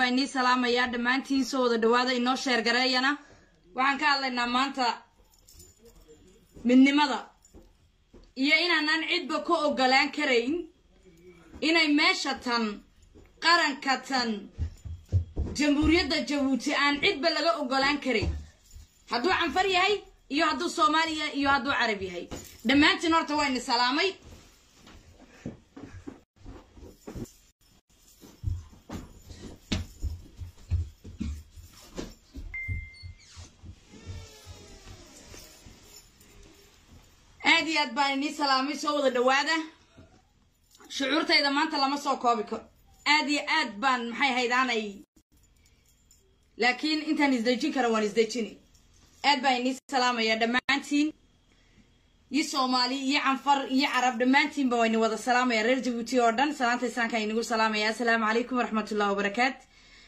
baa inii salaamayaa dhammaantiin soo wada dhawaada inoo sheergareeyana waxaan ka hadlaynaa maanta midnimada iyo inaanaan cidba ka ogolaan karayn inay meesha tan qaranka tan jamhuuriyadda jabuuti aan cidba laga ogolaan karayn hadduu canfar yahay iyo hadduu soomaaliya iyo hadduu carab yahay dhammaantiin horta waa ini salaamay aad iyo aad baan inii salaamay soo wada dhawaada shucuurtayda maanta lama soo koobi karo aad iyo aad baan maxay haydaanay laakiin intaan isdejin kara waan isdejini aad baan inii salaamaya dhammaantiin iyo soomaali iyo canfar iyo carab dhammaantiinba waa ini wada salaamaya reer jabuuti oo dhan salaanta islaamka inagu salaamaya assalaamu calaykum waraxmatullahi wabarakaat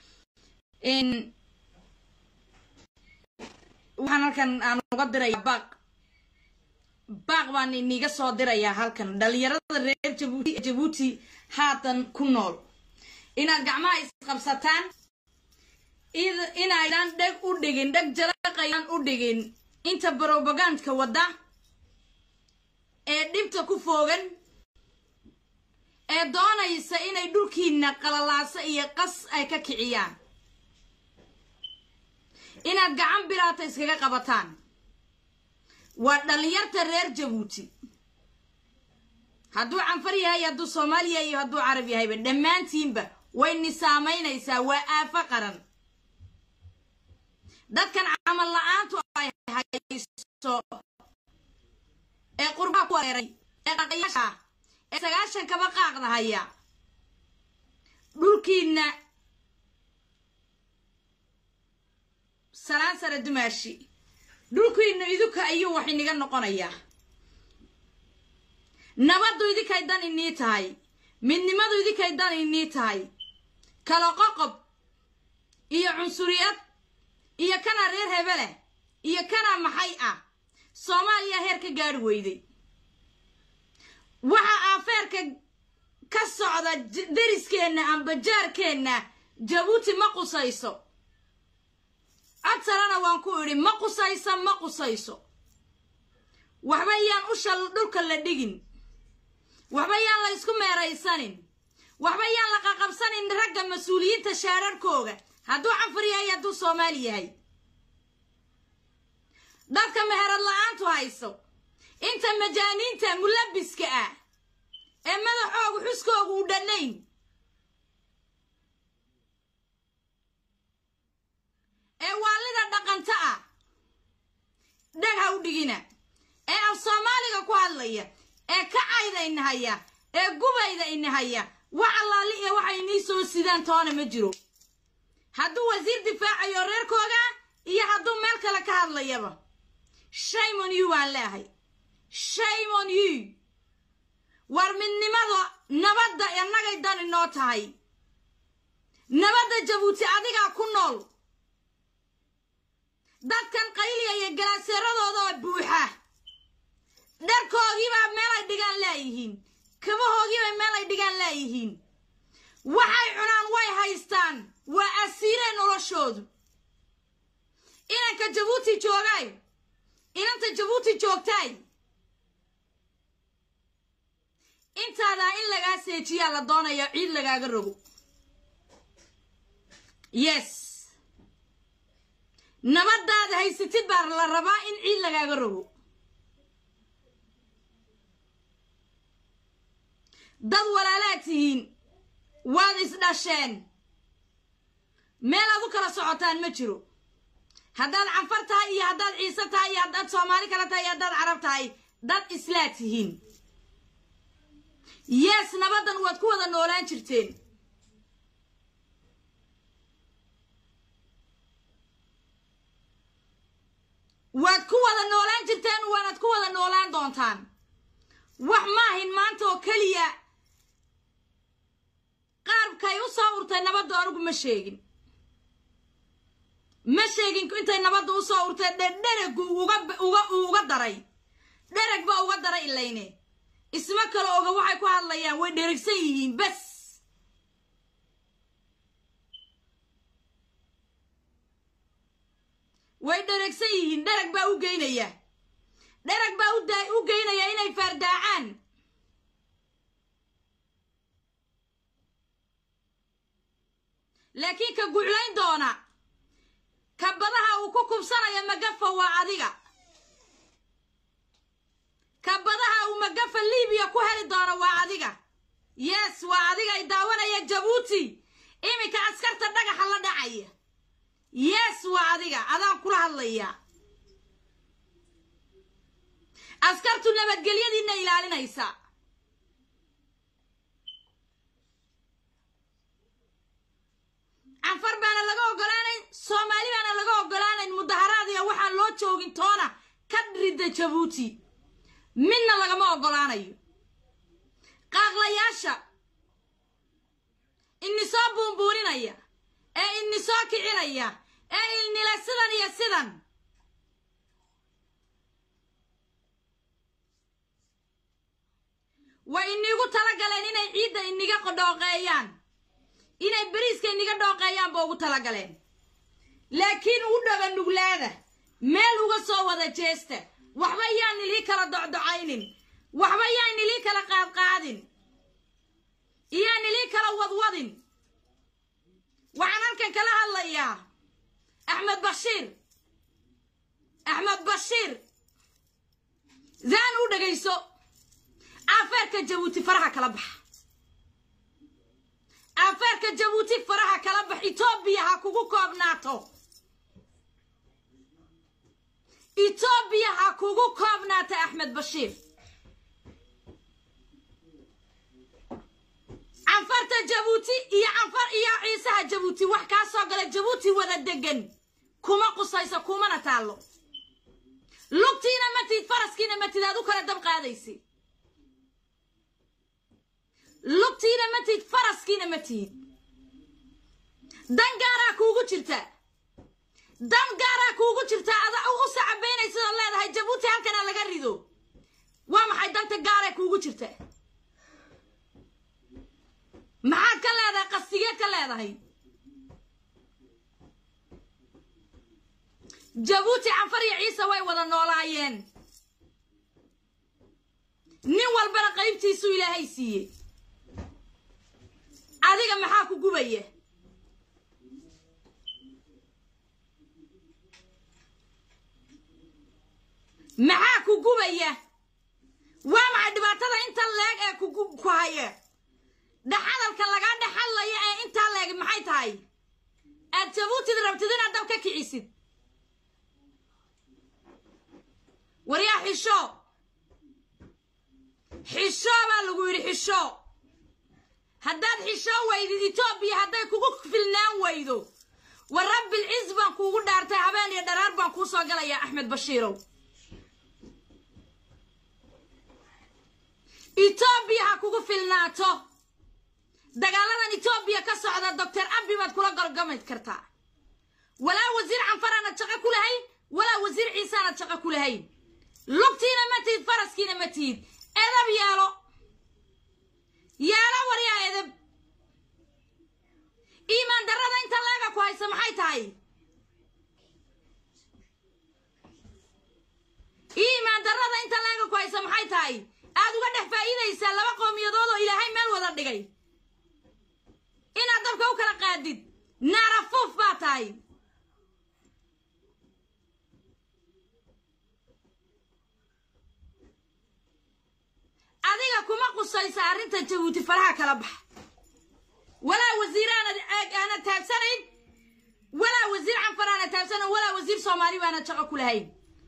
waxaan halkan aan uga diraya baaq baaq baan iniga soo dirayaa halkan dhalinyarada reer jabuuti jabuuti haatan ku nool inaad gacmaha isqabsataan inaydaan dheg u dhigin dheg jalaqayaan u dhigin inta brobagandka wadda ee dhibta ku foogan ee doonaysa inay dhulkiina qalalaaso iyo qas ay ka kiciyaan inaad gacan biraata iskaga qabataan waa dhalinyarta reer jabuuti hadduu canfar yahay hadduu soomaaliya iyo hadduu carab yahayba dhammaantiinba wayni saamaynaysaa waa aafo qaran dadkan camal la-aantu ay hayso ee qurbaha ku wareeray ee dhaqayaasha ee sagaashan kaba qaaqda haya dhulkiina salaan sare dumaashi dhulkiina idinka ayuu wax iniga noqonayaa nabaddu idinkay dan inii tahay midnimadu idinkay dan inii tahay kala qoqob iyo cunsuriyad iyo kana reer hebele iyo kana maxay ah soomaaliya heer ka gaari weyday waxa afeerka ka socda deriskeenna amba jaarkeenna jabuuti ma qusayso codsalana waan ku idhi ma qusayso ma qusayso waxba yaan usha dhulka la dhigin waxba yaan la isku meeraysanin waxba yaan la qaqabsanin ragga mas-uuliyiinta shaararkooga hadduu canfar yahay hadduu soomaali yahay dadka meherad la-aantu hayso inta majaaniinta mulabiska ah ee madaxoogu xuskoogu u dhannayn ee waalida dhaqanta ah dheg ha u dhigina ee af soomaaliga ku hadlaya ee kacayda inahaya ee gubayda inahaya wax allaali iyo waxay inii soo sidaan toona ma jiro hadduu wasiir difaacayo reerkooga iyo hadduu meel kale ka hadlayaba shame on you baan leehay shame on you war midnimada nabadda innagay dan inoo tahay nabadda jabuuti adigaa ku nool dadkan qayliya iyo galaaseeradoodaa buuxa dharkoogiibaa meel ay dhigaan laayihiin kabahoogiibay meel ay dhigaan laayihiin waxay cunaan way haystaan waa asiireen noloshoodu inanka jabuuti joogay inanta jabuuti joogtaay intaadaa in lagaa seejiyaa la doonaya ciid lagaaga rogo yes nabadaada haysatid baa la rabaa in ciid lagaaga rogo dad walaalaad tihiin waad isdhasheen meel aad u kala socotaan ma jiro haddaad canfar tahay iyo haddaad ciise tahay iyo haddaad soomaali kale tahay iyo haddaad carab tahay dad islaa tihiin yees nabaddan waad ku wada noolaan jirteen waad ku wada noolaan jirteen waanaad ku wada noolaan doontaan wax maahin maanta oo keliya qaabkay u soo urtay nabaddu anigu ma sheegin ma sheegin intay nabaddu u soo urtay dhedheregu uga uga daray dhereg baa uga daray ilayne isma kale oga waxay ku hadlayaan way dherigsan yihiin bes way dheragsan yihiin dherag baa u geynaya dherag baa u geynaya inay faardaacaan laakiin ka guclayn doona ka badaha uu ku kubsanaya magafa waa adiga ka badaha uu magafa libiya ku heli doono waa adiga yes waa adiga ay daawanaya jabuuti iminka askarta dhagaxa la dhacaya yes waa adiga adaan kula hadlaya askartu nabadgelyadiina ilaalinaysa canfar baana laga ogolaanayn soomaali baana laga ogolaanayn mudaharaad iyo waxaan loo joogin toona ka ridda jabuuti midna lagama ogolaanayo qaaqlayaasha ini soo buunbuuninaya ee ini soo kicinaya ee ilnila sidan iyo sidan way inigu talagaleen inay ciidda iniga dhooqeeyaan inay beriiska iniga dhooqeeyaan ba ugu talagaleen laakiin u dhaga nuglaada meel uga soo wada jeesta waxba yaan ilii kala docdocaynin waxba yaan ilii kala qaadqaadin iyaan ilii kala wadwadin waxaan halkan kala hadlayaa axmed bashiir axmed bashiir zaan u dhegayso afeerka jabuuti faraha kala baxa afeerka jabuuti faraha kala bax etoobiya ha kugu koobnaato etoobiya ha kugu koobnaato axmed bashiir canfarta jabuuti iyo canfar iyo ciisaha jabuuti wax kaa soo gala jabuuti wada degan kuma qusayso kumana taallo lugtiina matid faraskiina matid aad u kala dab qaadaysi lugtiina matid faraskiina matid dan gaaraa kuugu jirta dan gaaraa kuugu jirta ada u sacabaynaysidoo leedahay jabuuti halkana laga rido waa maxay danta gaaree kuugu jirta maxaad ka leedahay qastigeed ka leedahay jabuuti canfar iyo ciise way wada noolaayeen nin walbana qaybtiisuu ilaahay siiyey adiga maxaa ku gubaya maxaa ku gubaya waa maxay dhibaatada inta leeg ee ku haya dhaxadalka lagaa dhexadlaya ee intaa leeg maxay tahay aad jabuutid rabtid inaad dab ka kicisid waryaa xisho xisho baa lagu yidhi xisho haddaad xisho weydid etoobiya hadday kugu filnaan weydo wa rabbilciz baan kuugu dhaartay habeen iyo dharaar baan kuu soo galayaa axmed bashiirow etoobiya ha kugu filnaato dagaaladan etoobiya ka socda doctor abi baad kula gorgami kartaa walaa wasiir canfaraanad shaqo ku lahayn walaa wasiir ciisaanad shaqo ku lahayn lugtiina ma tihid faraskiina ma tihid edab yeelo yeelo waryaa edab iimaan darrada inta leega ku haysa maxay tahay iimaan darrada inta leega ku haysa maxay tahay aad uga dhex faa'iidaysaa laba qowmiyadood oo ilaahay meel wada dhigay inaad dabka u kala qaadid naarafuuf baa tahay adiga kuma qusaysa arrinta jabuuti faraha kala bax walaa wasiir aanad taabsanayn walaa wasiir canfar aanad taabsanayn walaa wasiir soomaali baanad shaqo ku lahayn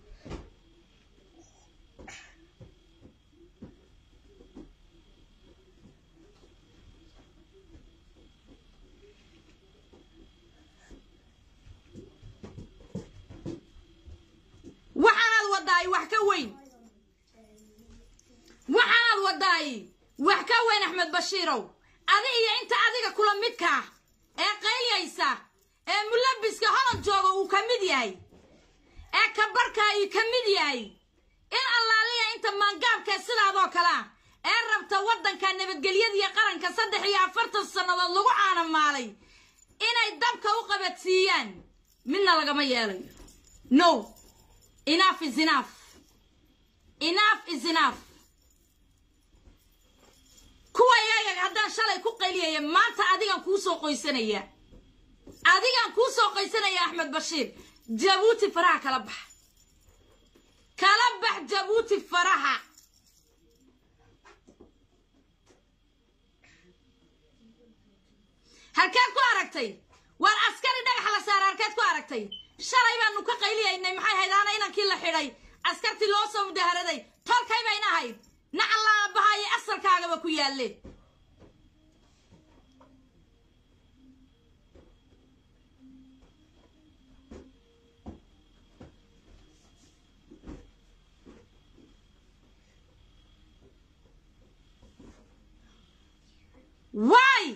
waxaanaad wadaay wax ka weyn waxaanaad wadaay wax ka weyn axmed bashiirow adi iyo inta adiga kula midka ah ee qayliyaysa ee mulabiska holland jooga uu ka mid yahay ee kabarka uu ka mid yahay in allaaliya inta maangaabka sidaadoo kale ah ee rabta waddanka nabadgelyadiiyo qaranka saddex iyo afartan sannadood lagu caanamaalay inay dabka u qabadsiiyaan midna lagama yeelayo no enough is enough enough is enough kuwa iyaga haddaan shalay ku qayliyaya maanta adigan kuu soo qoysanaya adigan kuu soo qoysanaya axmed bashiir jabuuti faraha kala bax kala bax jabuuti faraha halkeed ku aragtay waar askari dhagax la saara halkeed ku aragtay shalay baanu ka qayliyaynay maxay hayd aana inankii la xidhay askartii loo soo mudaharaday tolkay bayna ahayd nacalla aabbahayo asalkaagaba ku yaalle why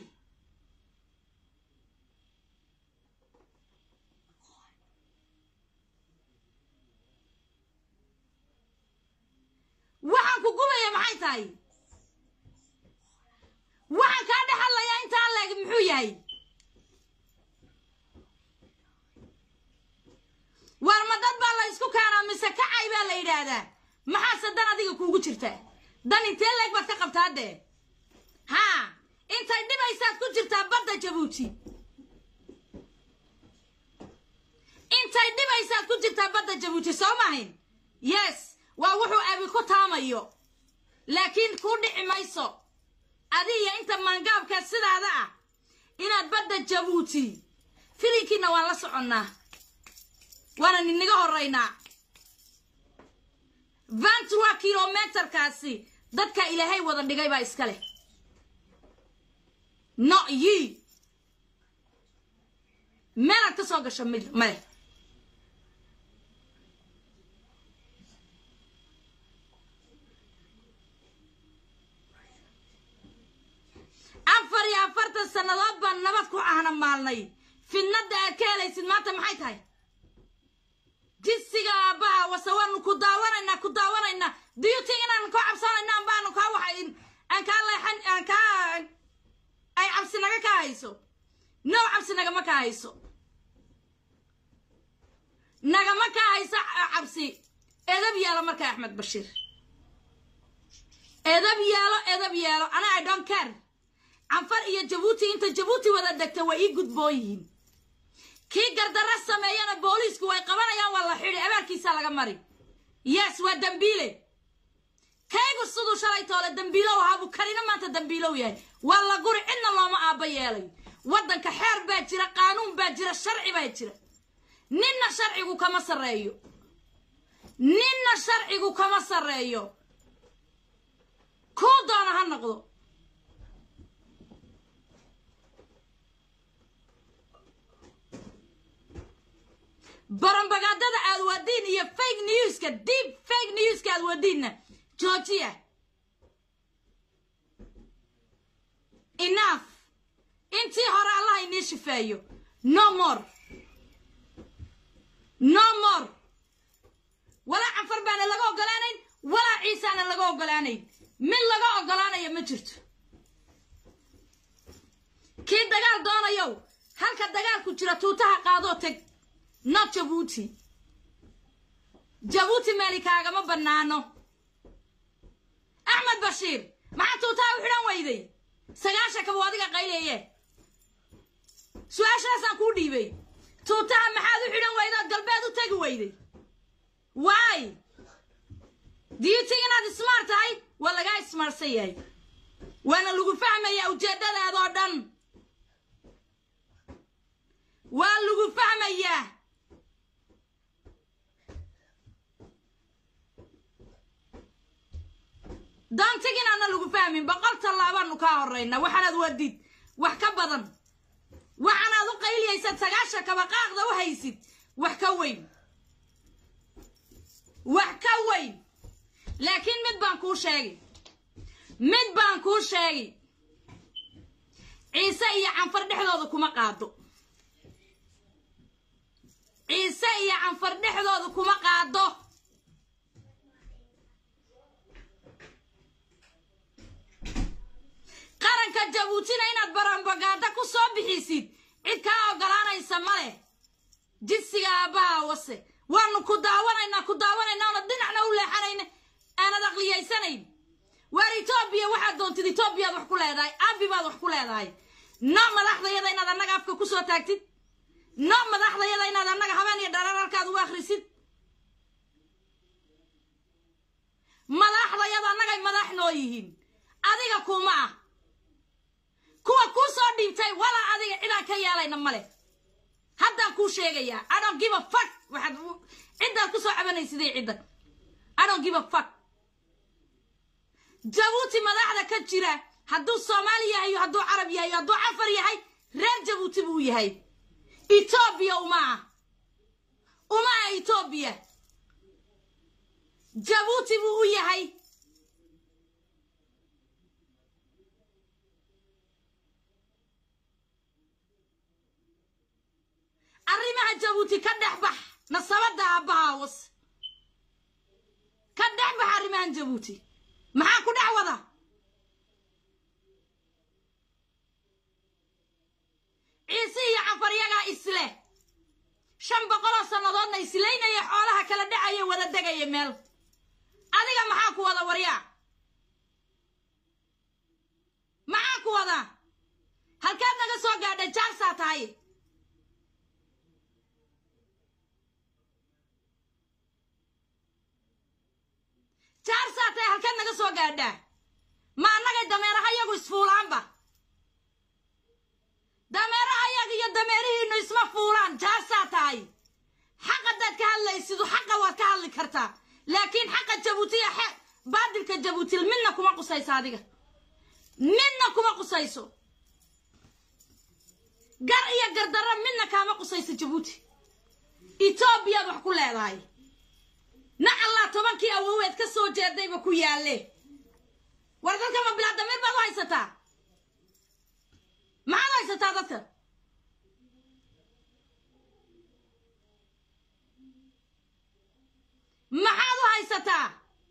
waxaan ku gubaya maxay tahay waxaan kaa dhex hadlayaa intaa leeg muxuu yahay waar ma dad baa la isku keenaa mise kacay baa la yidhaahdaa maxaase dan adiga kuugu jirta dan intee leeg baad ka qabtaa dee haa intay dhibaysaad ku jirtaa badda jabuuti intay dhibaysaad ku jirtaa badda jabuuti soo mahayn yes waa wuxuu abi ku taamayo laakiin kuu dhici mayso adiga inta maangaabka sidaada ah inaad badda jabuuti filinkiina waan la soconnaa waana ninaga horaynaa vantua kilometerkaasi dadka ilaahay wada dhigay baa iska leh no yi meelaad ka soo gasho mid male afar iyo afartan sannadood baan nabad ku ahna maalnay fidnadda aad ka helaysid maanta maxay tahay jisiga aabbaha wase waanu ku daawanaynaa ku daawanaynaa diyuti inaan ka cabsanayna ambaanu kaa waxa aan kaa leexan aan kaa ay cabsi naga kaa hayso no cabsi nagama kaa hayso nagama kaa hayso cabsi edab yeelo marka axmed bashiir edab yeelo edab yeelo ana i don't care canfar iyo jabuuti inta jabuuti wada degta way ii gudboon yihiin kii gardarra sameeyana booliisku way qabanayaan waa la xidhi abaarkiisa laga mari yes waa dembiile kaygu siduu shalay toole dembiilow ahaabuu karina maanta dembiilow yahay waa la guri cidna looma aabba yeelay waddanka xeer baa jira qaanuun baa jira sharci baa jira ninna sharcigu kama sarreeyo ninna sharcigu kama sarreeyo kuu doona ha noqdo barambagaadada aad wadiin iyo fake newska deep fake newska aad wadiinna joojiya enough intii hore allah inii shifeeyo no more no more walaa canfar baana laga ogolaanayn walaa ciisaana laga ogolaanayn mid laga ogolaanaya ma jirto kii dagaal doonayow halka dagaalku jira tuutaha qaadoo teg not jabuuti jabuuti meeli kaagama bannaano axmed bashiir maxaa tuutaha u xidhan weyday sagaashanka buu adiga qayleeye su-aashaasaan kuu dhiibay tuutaha maxaad u xidhan weyday ood galbeed u tegi weyday waay diyutig inaad ismaar tahay waa lagaa ismaarsan yahay waana lagu fahmayaa ujeeddadaadoo dhan waa lagu fahmayaa daantig inaana lagu fahmin boqol tallaabaanu kaa horraynaa waxaanaad wadid wax ka badan waxaanaad u qayliyaysad sagaasha kabaqaaqda u haysid wax ka weyn wax ka weyn laakiin mid baan kuu sheegay mid baan kuu sheegay ciise iyo canfar dhexdooda kuma qaado ciise iyo canfar dhexdooda kuma qaado qaranka jabuutina inaad barambagaada ku soo bixisid cid kaa ogolaanaysa ma leh jinsiga aabbaha wase waanu ku daawanaynaa ku daawanaynaa oona dhinacna u leexanayna aanad aqliyaysanayn waar etoobiya waxaad doontid etoobiyaad wax ku leedahay abi baad wax ku leedahay no madaxdayada inaad annaga afka ku soo taagtid no madaxdayada inaad annaga habeen iyo dharar halkaad ugu akhrisid madaxdayada annagay madax noo yihiin adiga kuma ah kuwa kuu soo dhiibtay walaa adiga cidaan ka yeelayna male haddaan kuu sheegayaa adon give a fuck waxaad ciddaad ku soo cabanaysidee cidda adon give a fuck jabuuti madaxda ka jira hadduu soomaali yahay iyo hadduu carab yahay iyo hadduu cafar yahay reer jabuuti buu yahay etoobiya uma ah uma ah etoobiya jabuuti buu u yahay arrimaha jabuuti ka dhex bax nasabadda aabbahaa was ka dhex bax arrimahan jabuuti maxaa ku dhex wada ciise iyo cafaryagaa isleh shan boqoloo sannadoodna islaynaya xoolaha kala dhacaya wada degaya meel adiga maxaa ku wada waryaa maxaa ku wada halkaad naga soo gaadha jaarsaa tahay jaarsaa tahay halkaad naga soo gaadhaa ma annagay dameeraha yagu isfuulaanba dameeraha yaga iyo dameerihiinu isma fuulaan jaarsaa tahay xaq haddaad ka hadlaysidu xaqa waad ka hadli kartaa laakiin xaqa jabuutiya xe baadilka jabuutil midna kuma qusayso adiga midna kuma qusayso gar iyo gardarro midna kaama qusayso jabuuti etoobiyaad wax ku leedahay nacallaa tobankii awoweed ka soo jeedayba ku yaalle war dadka ma bilaa damiir baad u haysataa maxaad u haysataa dadka maxaad u haysataa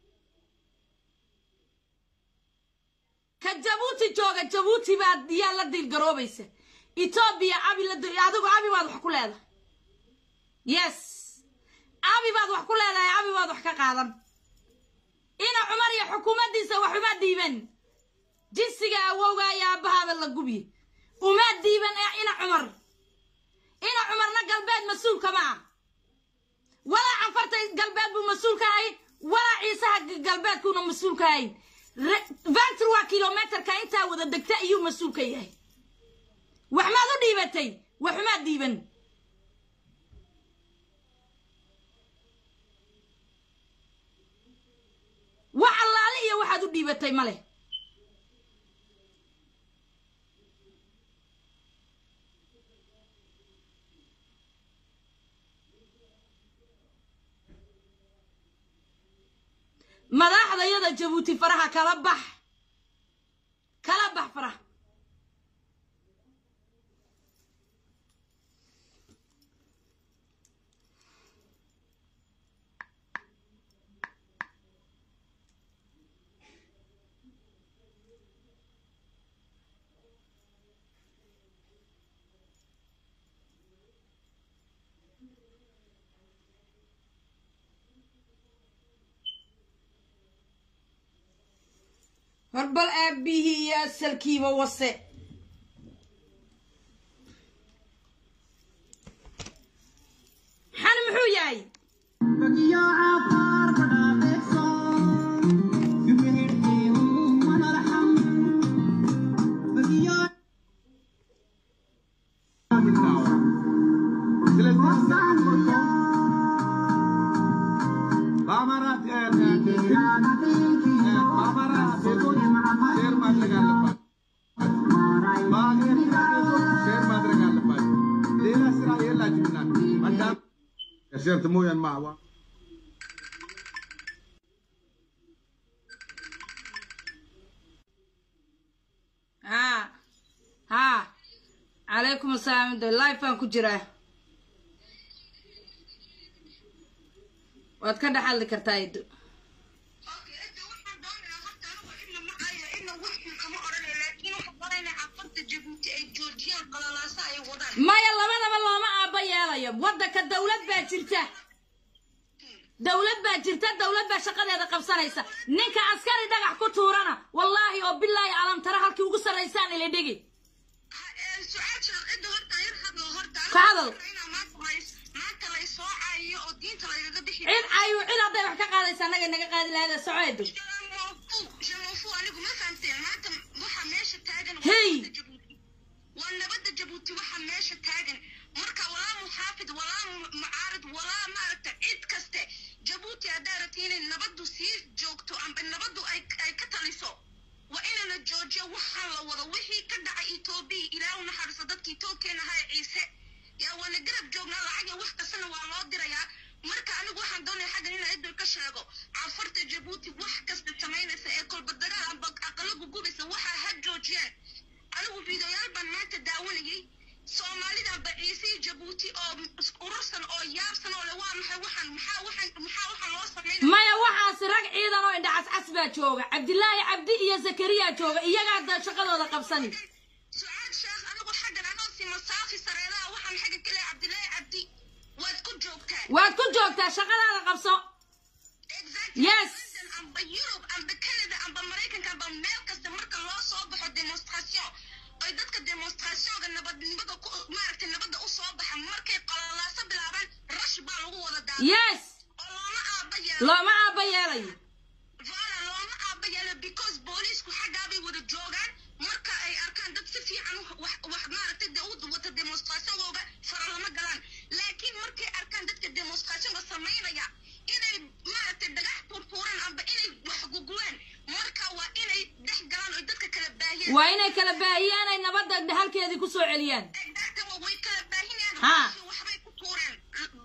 ka jabuuti jooga jabuuti baad yaa la diilgaroobaysa etoobiya abi la adigu abi baad wax ku leedahay yes abi baad wax ku leedahay abi baad wax ka qaadan ina cumar iyo xukuumaddiisa wax uma diiban jinsiga awowga iyo aabbahaaba la gubye uma diiban ee ina cumar ina cumarna galbeed mas-uulka ma ah walaa canfarta galbeed buu mas-uul ka ahay walaa ciisaha galbeedkuuna mas-uul ka ahayn ventur waa kilometerka intaa wada degta ayuu mas-uul ka yahay wax maad u dhiibatay wax umaad dhiiban wax allaale iyo waxaad u dhiibatay ma leh madaxdayada jabuuti faraha kala bax kala bax faraha horbal aabbihii iyo asalkiiba wase xan muxuu yahay Certo, mooyaan maaha waa ha ha calaykum asalaam de life baan ku jiraa waad ka dhex hadli kartaa ido maya labadaba looma aabba yeelayo waddanka dawlad baa jirta dowlad baa jirta dowlad baa shaqadeeda qabsanaysa ninka askari dhagax ku tuurana wallaahi oo bilaahi alamtara halkii ugu sarraysaan ila dhigi ka hadal cid ayu cid hadday wax ka qaadaysa annaga naga qaadi lahayda socoedo hey waa nabadda jabuuti waxa meesha taagan marka walaa muxaafid walaa mucaarid walaa maaragta cid kaste jabuuti haddaa rabti inay nabaddu sii joogto amba nabaddu ay ay ka taliso waa inana joojiyo waxaan la wado wixii ka dhacay etoobiya ilaahu naxariiso dadkii toogkeena ahaa ciise yaa waana garab joognaa lacag iyo wax kastana waa loo dirayaa marka anigu waxaan doonaya xaggan inaan idil ka sheego cafarta jabuuti wax kasta samaynaysa ee kolba dagaal amba aqalo gugubaysa waxaa ha joojiyaan anigu fiidoyaal baan maanta daawanayay soomaalidan baciisii jabuuti oo urursan oo yaabsan oo le waa maxay waxaan maxaa waxaan maxaa waxaan loo samaynaya maya waxaasi rag ciidan oo indha cascas baa jooga cabdilaahi cabdi iyo zakariya jooga iyagaa da shaqadooda qabsani sucaad sheekh anigu xaggan anoo si masaafi sareedaha waxaan xagga ka leeyahay cabdilaahi cabdi waad ku joogtaan waad ku joogtaa shaqadaada qabso Yes. amba yurub amba canada amba maraykanka amba meel kasta marka loo soo baxo demonstration oy dadka demonstrationka nabadnimada ku maaragtay nabadda u soo baxa markay qalalaaso bilaabaan rash baa lagu wada daada yes oo looma aaba yeelo looma aaba yeelayo vala looma aaba yeelo because booliisku xaggaabay wada joogaan marka ay arkaan dad si fiican u- wax wax maaragtay dee u wata demonstrationkooga fara lama galaan laakiin markay arkaan dadka demonstrationka samaynaya inay maaragtay dhagax furfuuraan amba inay wax gugulaan marka waa inay dhex galaan oy dadka kala baahiyaan waa inay kala baahiyaan ay nabadda halkeedii ku soo celiyaan exactly way kala baahinayaan Ha. waxbay ku tuureen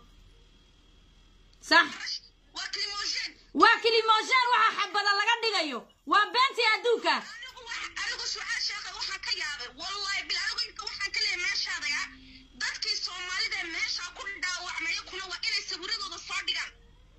sax waa climogene waa kilimoshaan waxa xabada laga dhigayo waa beentii adduunka anigu wax- anigu sucaal sheekha waxaan ka yaabay wallahi bil anigu inka waxaan ka leeyahay meeshaadaya dadkii soomaalida meeshaa ku dhaawacmaya kuna waa inay sawiradooda soo dhigaan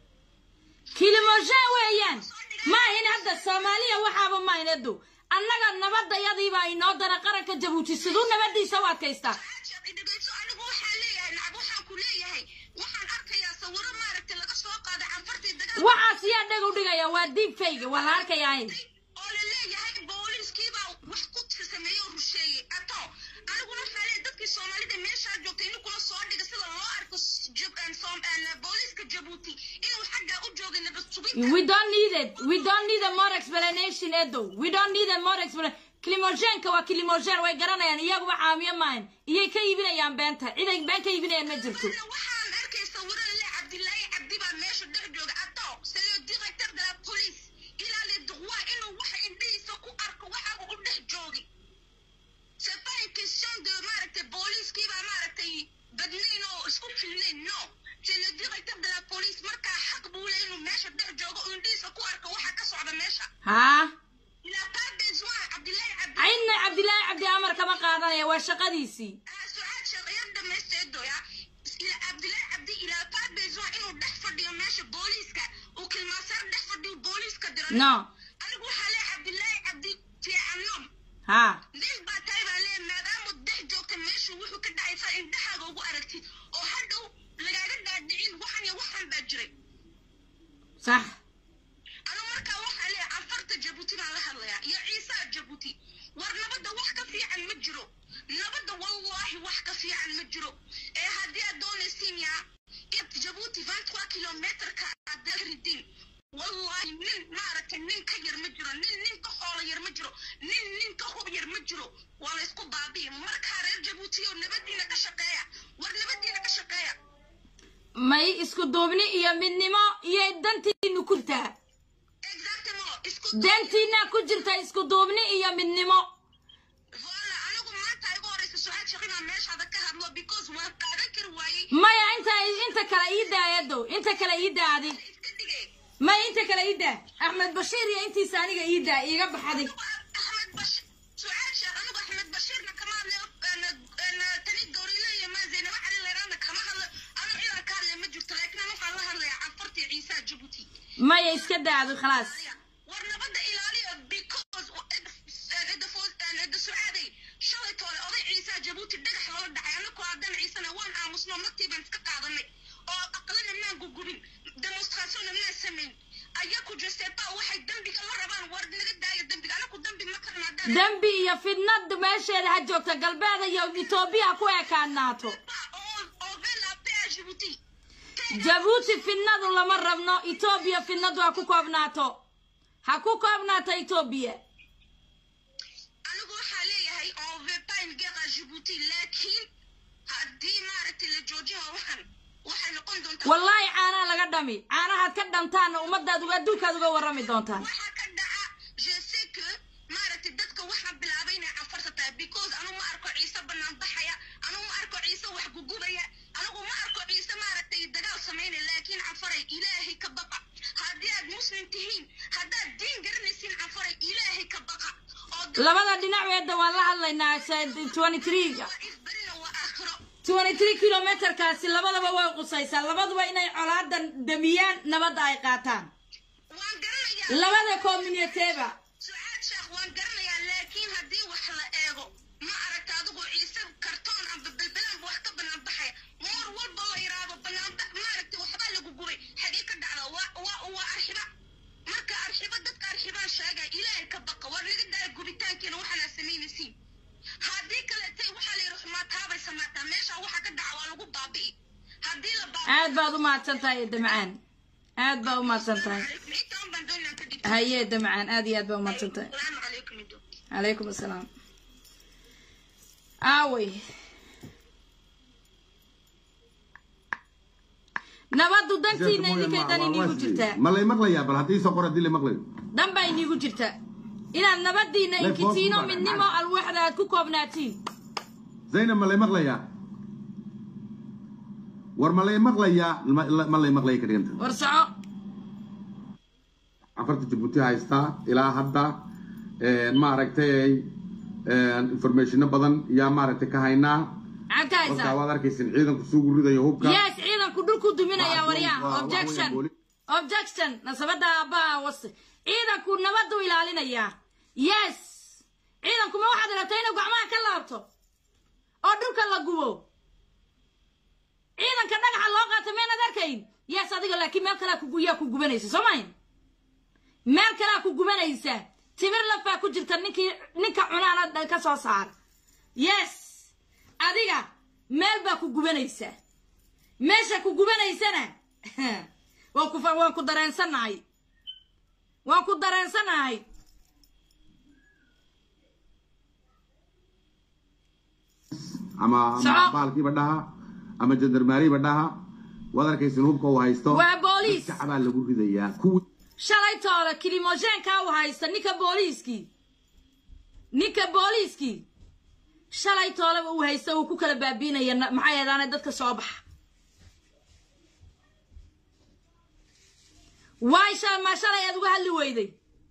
kilimoshaan weeyaan maahin hadda soomaaliya waxaaba maahinadu annaga nabadayadiibaa inoo dara qaranka jabuuti siduu nabadiisa u adkaystaa sucaal sheekh idhagayso anigu waxaan leeyahay nacab waxaan ku leeyahay waxaan arkayaa sawiro maaragtay laga soo qaaday canfartii dagaal waxaas yaa dheg u dhigaya waa diib fayga waa la arkayaa oo la leeyahay booliiskiibaa wax ku sameeyey oo rusheeyey ato aniguna waxaa leeyahay dadkii soomaalida meeshaa joogtay inuu kula soo dhiga sida loo arko s- jab- een soom- een booliiska jabuuti inuu xaggaa u joogay nabad sugidda we don't need it we don't need a more explanation edo we don't need a more explanation kilimoshaanka waa kilimoshaan way garanayaan iyaguba caamiyo maahan iyay ka iibinayaan beenta ciday been ka iibinayaan ma jirto Hadda waxaan arkay sawiro le cabdilaahi cabdi baa meesha dhex jooga ato c'est le directeur de la police il a le droit inuu waxa indhihiisa ku arko waxa uu u dhex joogay c'est pas une question de maaragtay booliiskiibaa maaragtay badnayn oo isku filnayn no c'est le directeur de la police markaa xaq buu le inuu meesha dhex joogo uu indhihiisa ku arko waxa ka socda meesha haa il a pas besoin cabdilaahi cabdi cidna cabdilaahi cabdi amar kama qaadanaya waa shaqadiisii sucaad sheekhyar dhamaysteedoya ila cabdilaahi cabdi ilaa pas besoin inuu dhex fadhiyo meesha booliiska uu kilmaasaar dhex fadhiyo booliiska diro no anigu waxaa leeyahay cabdilaahi cabdi fiicannom haa nin baa tahay baa leeyahay maadaama dhex joogta meesha wuxuu ka dhacaysaa indhahaaga ugu aragtid oo hadhow lagaaga dhaadhicin waxan iyo waxan baa jiray sax anu markaa waxaa leeyahay anfarta jabuuti baan la hadlayaa iyo ciisaa jabuuti war nabadda wax ka fiican ma jiro nabadda wallaahi wax ka fiican ma jiro ee haddii aad doonaysiin yaa id jabuuti vingt-trois kilometrka aad ka ridin wallaahi nin maaragtay nin ka yar ma jiro nin nin ka xoolo yar ma jiro nin nin ka hub yar ma jiro waa la isku baabi'i markaa reer jabuuti oo nabadiina ka shaqeeya war nabadiina ka shaqeeya may isku duubni iyo midnimo iyo dantiinu ku jirtaa exactement isku dantiina ku jirta isku duubni iyo midnimo Voilà, anigu maanta igu horeysa sucaad sheekh inaan meeshaada ka hadlo because waan qaadan kari waayey maya inta inta kale ii daayado inta kale ii daadi iska dhigay maya inta kale ii daa axmed bashiir iyo intiisa aniga ii daa iiga baxday Anigu axmed bashir sucaad sheekh anigu axmed bashiirna kama hadlayo tani gawrile iyo maa zaynaba cali leeraana kama hadlo anu ciidan ka hadlaya ma jirto laakiin anu waxaan la hadlayaa canfartii ciisaa jabuuti maya iska daado khalaas war nabadda ilaaliya because cidda sucaaday shalay toole oday ciisaa jabuuti dhagax loola dhacay anaku haddana ciisana waan aamusno martii baan iska qaadanay oo aqlana maan gugubin demonstration ayaku jeseeba waxay dembiga ma rabaan war naga daaya dembiga anaku dembi ma karna haddaan dembi iyo fidnad meesheeda ha joogta galbeeda iyo etoobiya ku ekaanaato on on veut la paix à Djibouti jabuuti fidnadu lama rabno etoobiya fidnadu ha ku koobnaato ha ku koobnaato etoobiya anigu waxaa leeyahay on veut pas une guerre à Djibouti laakiin haddii maaragtay la joojin waxan waxay noqon doontaa wallaahi caanaha laga dhami caanahaad ka dhamtaanna ummadaad uga adduunkaad uga warrami doontaan waxaa ka dhaca je sais que maaragtay dadka waxaa bilaabay inay cafarsataa because anigu ma arko ciise banaan baxaya anigu ma arko ciise wax gugubaya anigu ma arko ciise maaragtay dagaal samaynaya laakiin cafaray ilaahay ka baqa haddii aad muslim tihiin haddaad diin garanaysiin cafaray ilaahay ka baqa oo labada dhinac weedda waan la hadlaynaa twenty three waa isbarina waa aakhiro twenty three kilometerkaasi labadaba way qusaysaa labaduba inay colaadan damiyaan nabadda ay qaataan waan garanayaa labada communiteba sucaad sheekh waan garanayaa laakiin haddii wax la eego ma aragta adigu ciise kartoon amba belbelanba wax ka banaan baxaya moor walba la yiraahdo banaanba maaragta waxbaa lagu gubay xagee ka dhacda waa waa waa arxiba marka arxiba dadka arxibaan sheegaya ilaahay ka baqa war naga daaya gubitaankeena waxaana samaynaysiin haddii kaleete waxaa la yidhi xumaataabay samaataa meesha waxa ka dhaca waa lagu baabi'i haddii la baabi'i aad baad u mahadsan tahay damcaan aad baad u mahadsan tahay intaan baan doonaa ka dhigta haye damcaan aad iyo aad baad u mahadsan tahay salaamu calaykum ido calaykum assalaam aawey nabaddu dantiina idinkay dan iniigu jirtaa ma lay maqlayaa bal haddii soo qor haddii la maqlayo dan baa iniigu jirta inaad nabadiina Lef hoos inkitiino u baaran, midnimo macna. alwaxda aad ku koobnaatiin zaynab ma lay maqlayaa war ma lay maqlayaa ma ma lay maqlaya ka dhiganta war soco cafarta jabuuti haystaa ilaa hadda maaragtay informationo badan yaa maaragtay ka haynaa maxaad ka markaa haysaa waad arkaysin ciidanku sugu ridayo hubka yes ciidanku dhulku duminaya Waa- waryaan waa- waa- objection waa- booli- objection nasabada aabbaha wase ciidanku nabadu ilaalinayaa yes ciidanku ma waxaad rabtaa inuu gacmaha ka laabto oo dhulka la gubo ciidanka dhagaxa loo qaato meenad arkayn yes adiga laakiin meel kalea kugu yaa ku gubanaysa soo mayn meel kalea ku gubanaysa timir lafaa ku jirta ninkii ninka cunaana ka soo saara yes adiga meel baa ku gubanaysaa meesha ku gubanaysana waan ku fa- waan ku dareensanahay waan ku dareensanahay ama Soco. ama baalkiiba dhaha ama jandarmaariba dhaha waad arkaysin hubka uu haysto waa booliis shacabaa lagu ridayaa kuwii shalay toole kilimoshenka u haysta ninka booliiskii ninka booliiskii shalay tooleba uu haysta uu ku kala baabiinaya na- maxay ahaydaan dadka soo baxa waay shal ma shalay aad uga hadli weyday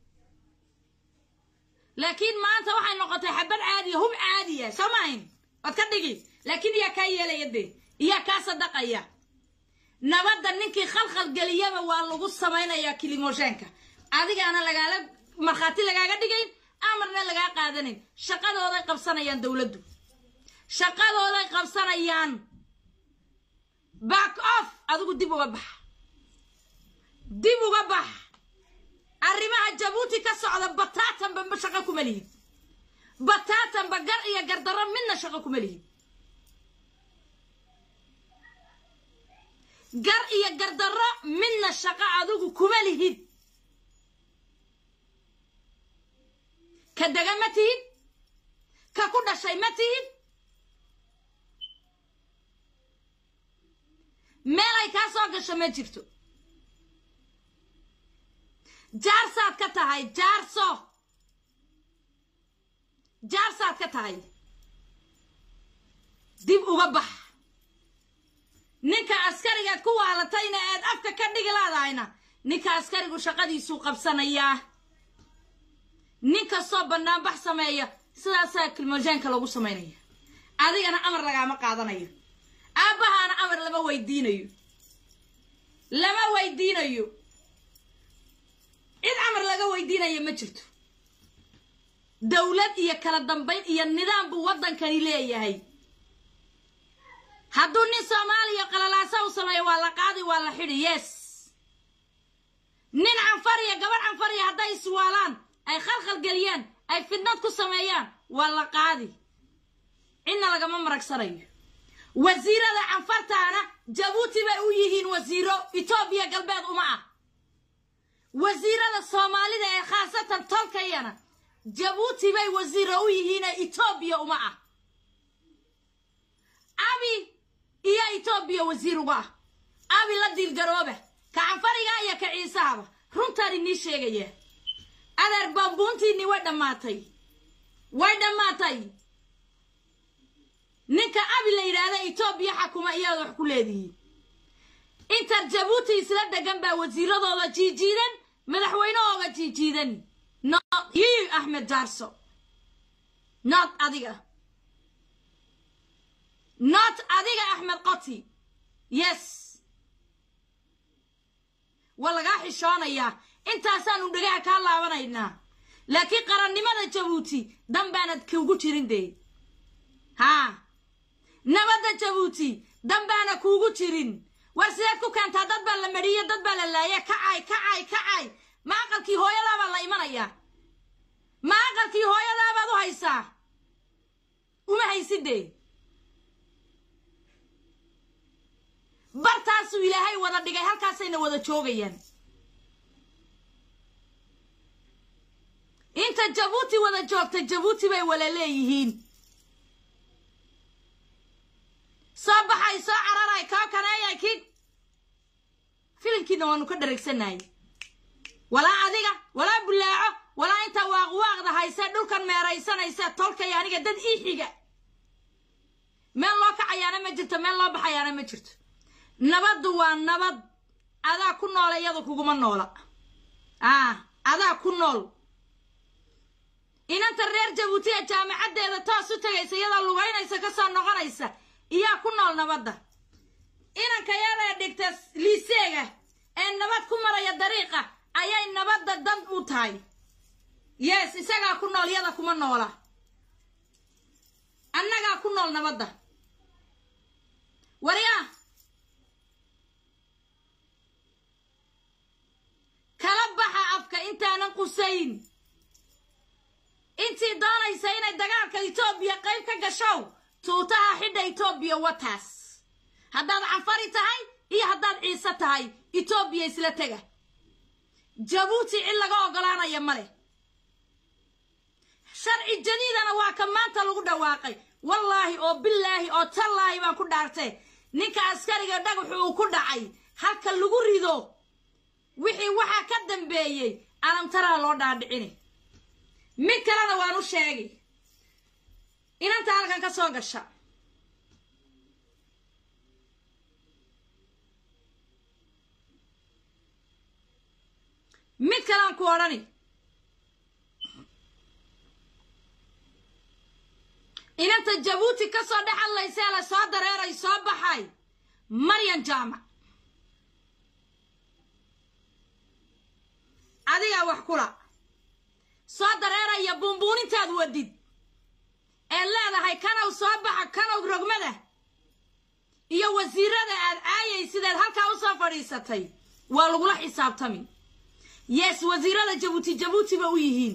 laakiin maanta waxay noqotay xabad caadiya hub caadiya soo maahin waad ka dhigi laakiin iyaa kaa yeelaya de iyaa kaa sadaqaya nabadda ninkii khalkhal geliyaba waa lagu samaynayaa kilimoshenka adigaana lagaala markhaati lagaaga dhigayn amarna lagaa qaadanayn shaqadooday qabsanayaan dowladdu shaqadooday qabsanayaan back off adigu dib uga bax dib uga bax arrimaha jabuuti ka socda bataatanba ma shaqo kuma lihid bataatanba gar iyo gardarro midna shaqo kuma lihid gar iyo gardarro midna shaqo adigu kuma lihid ka dega ma tihid ka ku dhashay ma tihid meelay kaa soo gasho ma jirto jaarsaad ka tahay jaarso jaarsaad ka tahay dib uga bax ninka askarigaad ku waalatayna aad afka ka dhigi laadahayna ninka askarigu shaqadiisuu qabsanayaa nin kastoo banaanbax sameeya sidaasaa kilmojeenka lagu samaynaya adigana amar lagaama qaadanayo aabbahaana amar lama weydiinayo lama weydiinayo cid amar laga weydiinaya ma jirto dowlad iyo kala dambayn iyo nidaam buu waddankani leeyahay hadduu nin soomaaliya qalalaasa u sameeyo waa la qaadi waa la xidhi yes nin canfariya gabadh canfariya hadday iswaalaan ay khalkhal geliyaan ay fidnad ku sameeyaan waa la qaadi cidna lagama maragsanayo wasiirada canfartaana jabuuti bay u yihiin wasiiro etoobiya galbeed uma ah wasiirada soomaalida ee khaasatan tolkayana jabuuti bay wasiiro u yihiine etoobiya uma ah abi iyo etoobiya wasiir uga ah abi la diilgarooba ka canfariga iyo ka ciisahaba runtaan inii sheegaya adeer bambuuntiinni way dhammaatay way dhammaatay ninka abi la yidhaahda etoobiya xakuma iyaad wax ku leedihiin intar jabuuti isla degan baa wasiiradooda jiijiidan madaxweynahooga jiijiidan yii axmed jaarso not adiga not adiga axmed qoti yes waa lagaa xishoonayaa intaasaanu dhagaha kaa laabanaynaa laakiin qarannimada jabuuti dan baanad kuugu jirin dee haa nabadda jabuuti dan baana kuugu jirin war sideed ku keentaa dad baa la madhiyo dad baa la laaya kacay kacay kacay ma aqalkii hooyadaabaa la imanayaa ma aqalkii hooyadaabaad u haysaa uma haysidee bartaasuu ilaahay wada dhigay halkaasayna wada joogayaan inta jabuuti wada joogta jabuuti bay wala leeyihiin soo baxay soo cararay koo kaneeyay kii filimkiina waanu ka dhareegsanayay walaa adiga walaa bulaaco walaa inta waaqwaaqda hayse dhulkan meeraysanayse tolkay aniga dad ii xiga meel loo kacayaana ma jirto meel loo baxayaana ma jirto nabaddu waa nabad adaa ku noola iyadu kuguma noola ah adaa ku nool inanta reer jabuuti ee jaamacaddeeda toos u tegaysa iyadoo lugaynaysa ka soo noqonaysa iyaa ku nool nabadda inanka yadaa dhigta liiseega ee nabad ku maraya dariiqa ayay nabadda dan u tahay yes isagaa ku nool yada kuma noola annagaa ku nool nabadda waryaa kala baxa afka intaanan qusayn intii doonaysa inay dagaalka etoobiya qayb ka gashow tuutaha xidha etoobiya wataas haddaad canfari tahay iyo haddaad ciise tahay etoobiya isla tega jabuuti cid laga oggolaanaya ma leh sharci jadiidana waa ka maanta lagu dhawaaqay wallaahi oo bilaahi oo tallaahi baan ku dhaartay ninka askariga dhagaxu uu ku dhacay halka lagu rido wixii waxaa ka dambeeyey alamtaraa loo dhaadhicini mid kalena waan u sheegay inanta halkan ka soo gasha mid kalean ku odhani inanta jabuuti ka soo dhex hadlaysee la soo dareeray soo baxay maryan jaamac adigaa wax kula soo dareeraya buunbuunintaad wadid ee leedahay kanow soo baxa kanow rogmada iyo wasiirada aad caayay sideed halkaa u soo fadhiisatay waa lagula xisaabtami yes wasiirada jabuuti jabuuti ba u yihiin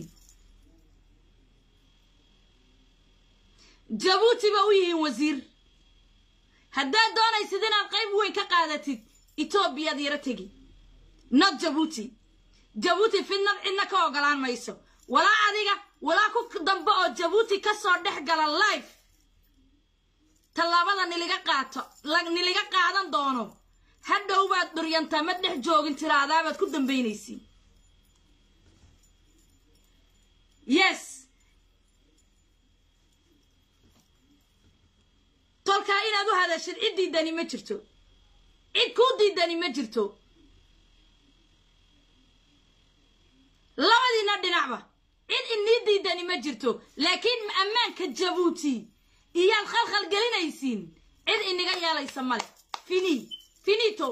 jabuuti ba u yihiin wasiir haddaad doonaysid inaad qayb weyn ka qaadatid etoobiyaad yaro tegi not jabuuti jabuuti fidnad cidna ka ogolaan mayso walaa adiga walaa ku dambe oo jabuuti ka soo dhex gala life tallaabada niliga qaato niliga qaadan doono hadhow baad dhuryantaa ma dhex joogin tiraadaabaad ku dambaynaysiin yes tolkaa inaad u hadashid cid diidani ma jirto cid kuu diidani ma jirto labadiina dhinacba cid inii diidani ma jirto laakiin ammaanka jabuuti iyaad khalkhal gelinaysiin cid iniga yeelaysa male fini finito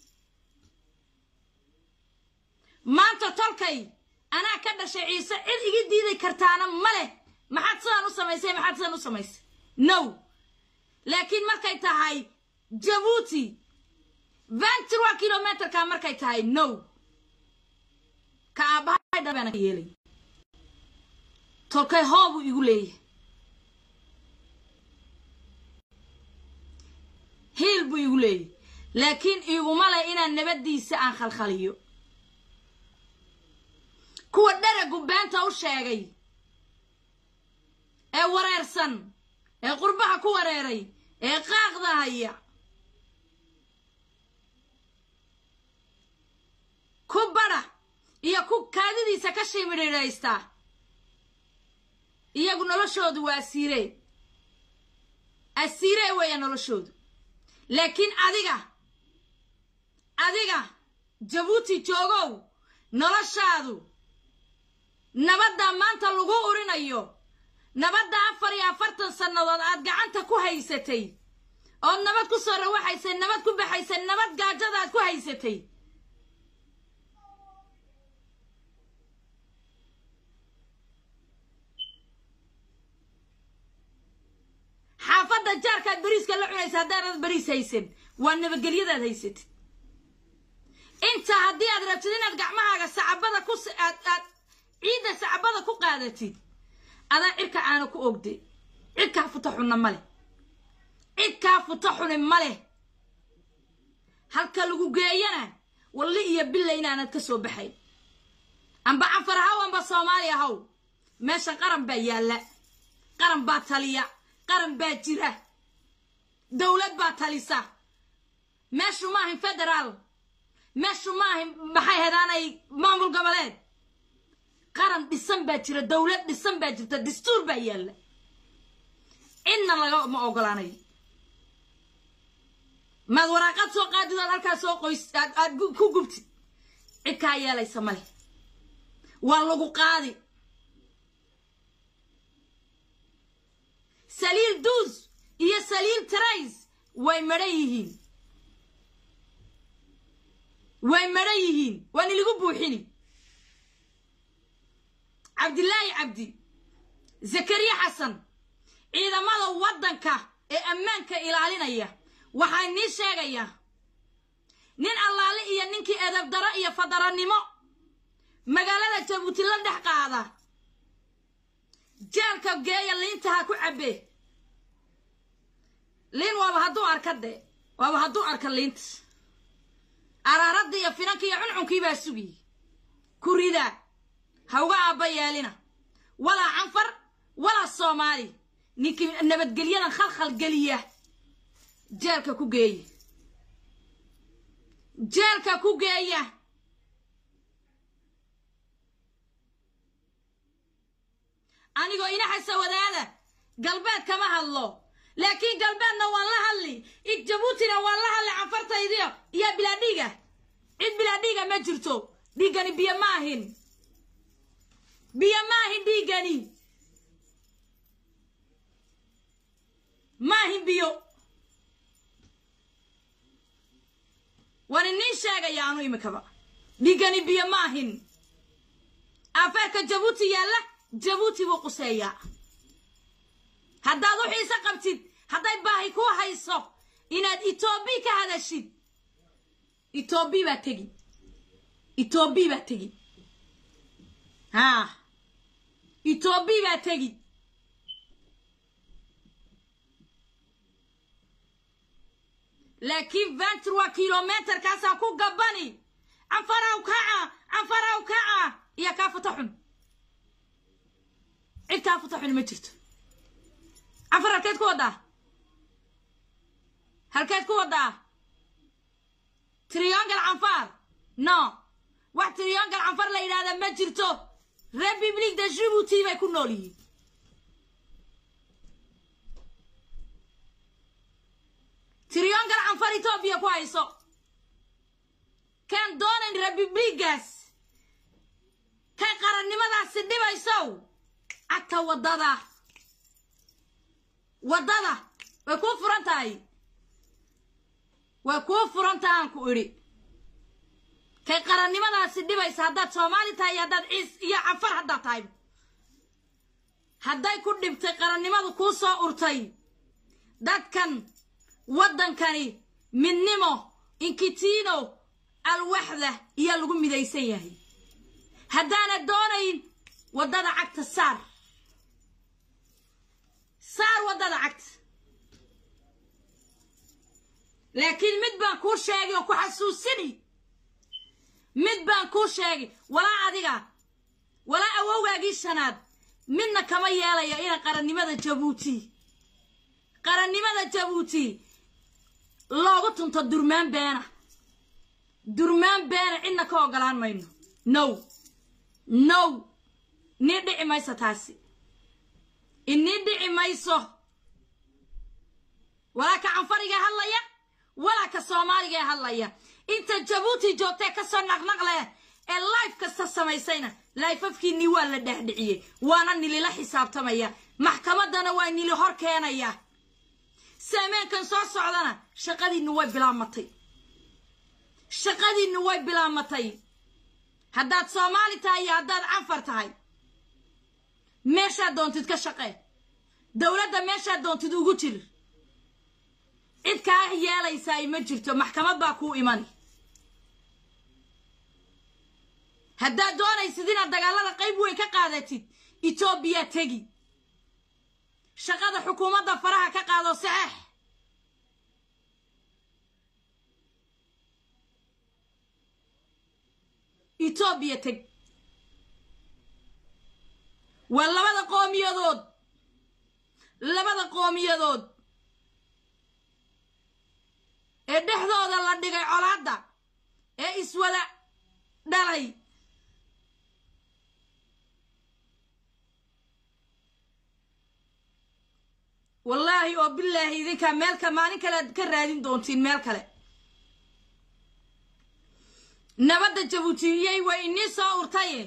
maanta tolkay anaa ka dhashay ciise cid iga diidi kartaana ma leh maxaad sidaan u samaysay maxaad sidaan u samaysay no laakiin markay tahay jabuuti ventura kilometerka markay tahay no baana ka yeelay tolkay hoobuu igu leeyahay hiil buu igu leeyahay laakiin iguma leh inaan nabaddiisa aan khalkhaliyo kuwa dharagu beenta u sheegay ee wareersan ee qurbaha ku wareeray ee qaaqda haya ku badha iyo ku kaadidiisa ka shimidhidhaysta iyagu noloshoodu waa asiiree asiiree weeya noloshoodu laakiin adiga adiga jabuuti joogow noloshaadu nabadda maanta lagu urinayo nabadda afar iyo afartan sannadood aad gacanta ku haysatay ood nabad ku soo rawaxaysay nabad ku baxaysay nabad gaajada aad ku haysatay xaafadda jaarkaad beriiska la cunaysa haddaanad beriis haysan waa nabadgelyadaad haysatid inta haddii aad rabtid inaad gacmahaaga sacabada ku aad aad ciidda sacabada ku qaadatid adaa cirka aana ku ogde cidkaa futa xunna ma leh cidkaa futa xuni ma leh halka lagu geeyana walli iyo billa inaanad ka soo baxayn amba cafar haw amba soomaaliya haw meesha qaran baa yaalla qaran baa taliya qaran baa jira dowlad baa talisa meeshu ma ahin federaal meeshu ma ahin maxay hedaanay maamul goboleed qaran dhisan baa jira dowlad dhisan baa jirta dastuur baa yaalla cidna laga ma ogolaanayo maad waraaqad soo qaadid ood halkaa soo qoys aad aad ku gubtid cid kaa yeelaysa male waa lagu qaadi saliil duus iyo saliil trays way madhan yihiin way madhan yihiin waan iligu buuxini cabdilaahi cabdi zakariya xasan ciidamada waddanka ee ammaanka ilaalinaya waxaa nii sheegayaa nin allaale iyo ninkii edabdaro iyo fadarannimo magaalada jabuuti la dhex qaada jeelka geeya liinta ha ku cabbe liin waaba hadduu arka de waaba hadduu arka liinta araaradda iyo finanka iyo cuncunkii baa sugiy ku ridaa ha uga aabba yeelina walaa canfar walaa soomaali ninkii nabadgelyadan khalkhal geliya jeelka ku geeya jeelka ku geeya anigoo inaxasa wadaada galbeed kama hadlo laakiin galbeedna waan la hadli jabuutina waan la hadli canfartaydiyo iyo bilaadhiiga cid bilaadhiiga ma jirto dhiiggani biyo ma ahin biyo ma ahin dhiiggani ma ahin biyo waan iniin sheegaya anu imikaba dhiiggani biyo ma ahin afeerka jabuuti yaalla jabuuti buu quseeyaa haddaad u xiise qabtid hadday baahi ku hayso inaad etoobiya ka hadashid etoobiya baa tegi etoobiya baa tegi haa etoobiya baa tegi laakiin ventura kilometerkaasaan ku gabbani canfaraw kaca canfaraw kaca iyo kaa futa xun cid kaa futa xun ma jirto canfar halkeed ku waddaa halkeed ku waddaa triyongal canfar no wax triyongal canfar la yidhahda ma jirto republic de jibuuti bay ku nool yihiin triyongal canfar etoobiya ku hayso kaan doonayn republigaas kay qarannimadaasi dhibaysow cagta waddada waddada way kuu furan tahay way kuu furan tahay aan ku idhi kay qarannimadaasi dhibaysa haddaad soomaali tahay iyo haddaad ciis iyo canfar haddaad tahay hadday ku dhibtay qarannimadu kuu soo urtay dadkan waddankani midnimo inkitino alwaxda iyaa lagu midaysan yahay haddaanad doonayn waddada cagta saar saar waddada cagta laakiin mid baan kuu sheegay oo ku xasuusini mid baan kuu sheegay walaa adiga walaa awowgaagii shanaad midna kama yeelayo ina qarannimada jabuuti qarannimada jabuuti loogu tunto durmaan beena durmaan beena cidna ka ogolaan mayno now now nii dhici mayso taasi inii dhici mayso walaa ka canfariga hadlaya walaa ka soomaaliga ee hadlaya inta jabuuti joogtee kasoo naqnaqle ee life kasta samaysayna laifafkiinii waa la dhexdhiciyey waana nilila xisaabtamaya maxkamaddana waa nili hor keenaya saameenkan soo socdana shaqadiinnu way bilaamatay shaqadiinnu way bilaamatay haddaad soomaali tahay iyo haddaad canfar tahay meeshaad doontid ka shaqee dowladda meeshaad doontid ugu jir cid kaa yeelaysaa ma jirto maxkamad baa kuu imani haddaad doonaysid inaad dagaalada qayb weyn ka qaadatid etoobiya tegi shaqada xukuumadda faraha ka qaado saxeex etoobiya teg waa labada qoomiyadood labada qoomiyadood ee dhexdooda la dhigay colaadda ee iswada dhalay wallaahi oo bilaahi idinkaa meelka maalin kale aad ka raadin doontiin meel kale nabadda jabuutiyey way inii soo urtaye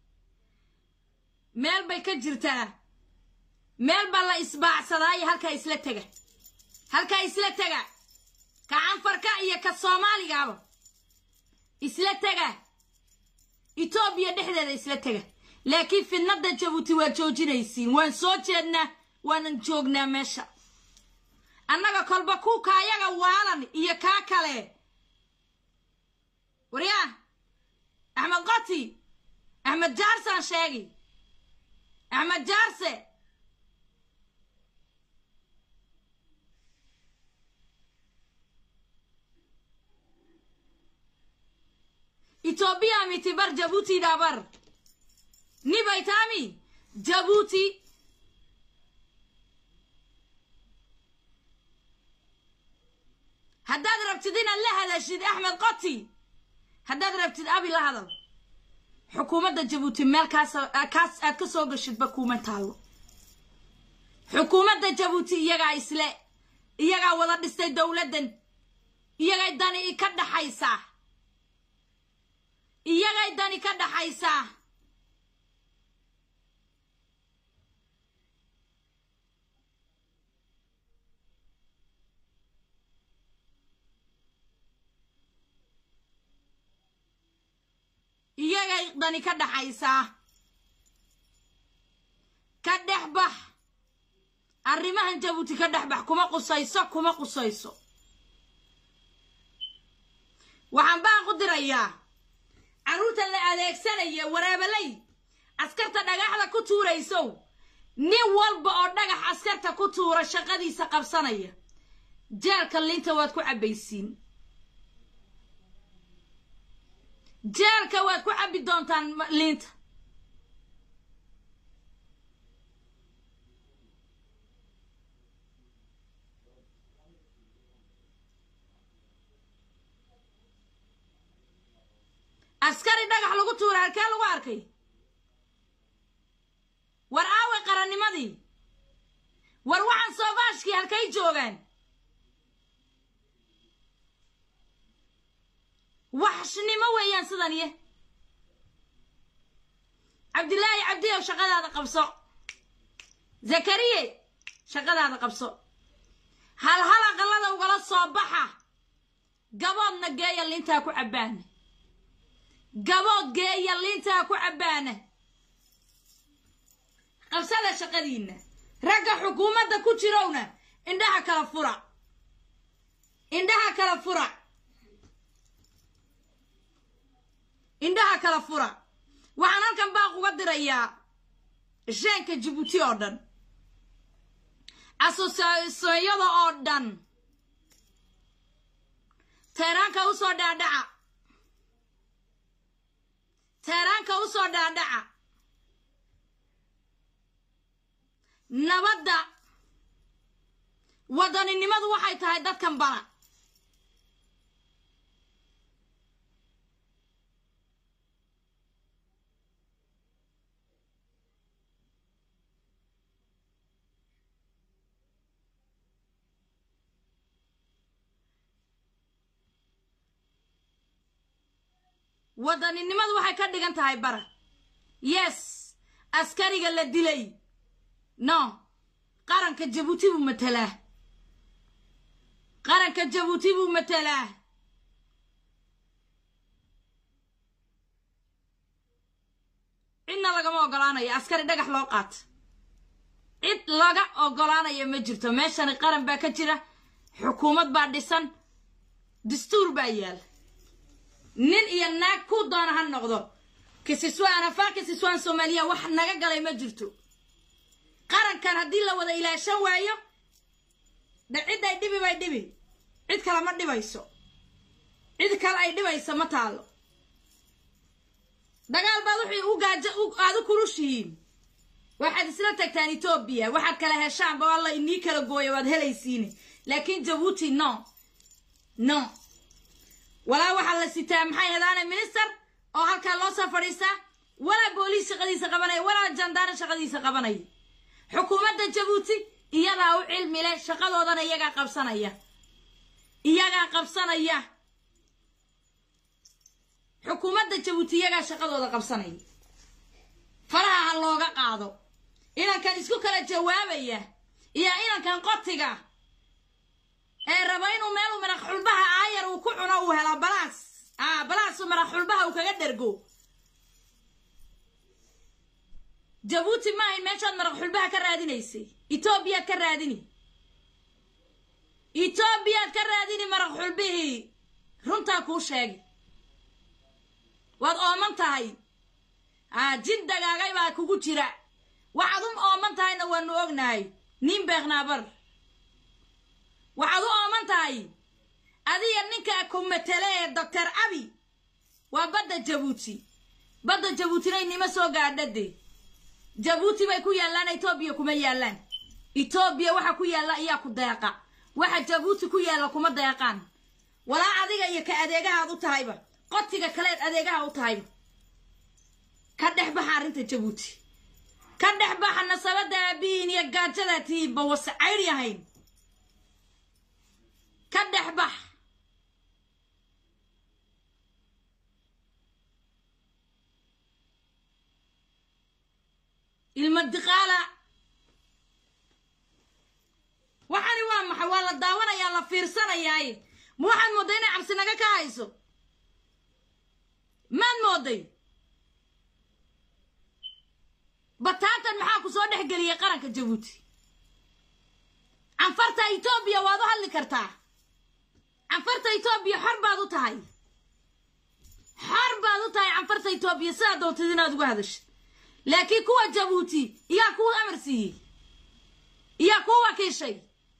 meel bay ka jirtaa meel baa la isbaacsadaayo halkaa isla tega halkaa isla tega ka canfarka iyo ka soomaaligaaba isla tega etoobiya dhexdeeda isla tega laakiin fidnadda jabuuti waa joojinaysiin waan soo jeednaa waanan joognaa meesha annaga kolba kuuka ayaga waalan iyo kaa kale waryaa axmed qoti axmed jaarsaan sheegi axmed jaarse etoobiya miti bar jabuuti dhabar nibaytaami jabuuti haddaad rabtid inaad la hadashid axmed qoti haddaad rabtid abi la hadal xukuumadda jabuuti meel kaas kaas aad ka soo gashidba kuuma taallo xukuumadda jabuuti iyagaa isle iyagaa wada dhistay dowladdan iyagay dani ka dhaxaysaa iyagay dani ka dhaxaysaa iyagay dani ka dhaxaysaa ka dhex bax arrimahan jabuuti ka dhex bax kuma qusayso kuma qusayso waxaan baan ku dirayaa carruurta la adeegsanaya waraabalay askarta dhagaxda ku tuuraysow nin walba oo dhagax askarta ku tuura shaqadiisa qabsanaya jeelka liinta waad ku cabbaysiin jeelka waad ku cabbi doontaan liinta askari dhagax lagu tuura halkee lagu arkay war aaway qarannimadii war waxaan soofaashkii halkay joogaan waxshnimo weeyaan sidan iyo cabdilaahi cabdiyow shaqadaada qabso zakariye shaqadaada qabso halhal aqalada ugala soo baxa gaboodna geeya liintaa ku cabbaana gabood geeya liintaa ku cabbaana qabsada shaqadiinna ragga xukuumadda ku jirowna indhaha kala fura indhaha kala fura indhaha kala fura waxaan uga dirayaa sheenka jabuuti oo dhan asosiyada oo dhan teeraanka usoo dhaadhaca teeraanka usoo dhaadhaca nabadda wadaninimadu waxay tahay dadkan bara wadaninimadu waxay ka dhigan tahay bara yes askariga la dilay no qaranka jabuuti buu matelaa qaranka jabuuti buu matelaa cidna lagama ogolaanayo askari dhagax loo qaato cid laga ogolaanayo ma jirto meeshani qaran baa ka jira xukuumad baa dhisan dastuur baa yaala nin iyo naag ku doona ha noqdo kisiswaan afar kisiswaan soomaaliya wax naga galay ma jirto qarankan haddii la wada ilaashan waayo de cid ay dhibi bay dhibi cid kale ma dhibayso cid kale ay dhibayso ma taalo dagaal baad wixii u gaajo aad u kulushihiin waxaad isla tagtaan etoobiya waxaad kala heshaanba alla inii kala gooya waad helaysiine laakiin jabuuti no no walaa waxaa la sitaa maxay hadaane minister oo halkaa loo soo fadhiistaa walaa booliis shaqadiisa qabanaya walaa jandaara shaqadiisa qabanaya xukuumadda jabuuti iyadaa u cilmi leh shaqadoodana iyagaa qabsanaya iyagaa qabsanaya xukuumadda jabuuti iyagaa shaqadooda qabsanaya faraha ha looga qaado inankan isku kala jawaabaya iyo inankan qotiga ee raba inuu meel uu maraq xulbaha aayar uu ku cuno uu helo balaas a balaasu maraq xulbaha uu kaga dhergo jabuuti ma ahayn meeshaad maraq xulbaha ka raadinaysay etoobiyaad ka raadini etoobiyaad ka raadini maraq xulbihii runtaa kuu sheegay waad ooman tahay a jin dagaagay baa kugu jira waxaad u ooman tahayna waanu ognahay nin beeknaabar waxaad u ooman tahay adiga ninka ku matele ee doctor abi waa badda jabuuti badda jabuutina inima soo gaadhade jabuuti bay ku yaallaan etoobiya kuma yaallaan etoobiya waxa ku yaalla ayaa ku deeqa waxa jabuuti ku yaalla kuma deeqaan walaa adiga iyo ka adeegahaad u tahayba qotiga kaleed adeegaha u tahayba ka dhex baxa arrinta jabuuti ka dhex baxa nasabadda aabihiin iyo gaajada tiiba wase caydh yahayn ka dhex bax ilma diqaala waxani waa maxay waa la daawanayaa la fiirsanayaaye ma waxaad moodday inay cabsi naga ka hayso maad mooday bataatan maxaa ku soo dhex geliyay qaranka jabuuti canfarta etoobiya waad u hadli kartaa canfarta etoobiya xor baad u tahay xor baad u tahay canfarta etoobiya sidaa doontid inaad uga hadashid laakiin kuwa jabuuti iyaa kuu amar siiyey iyaa kuu wakiishay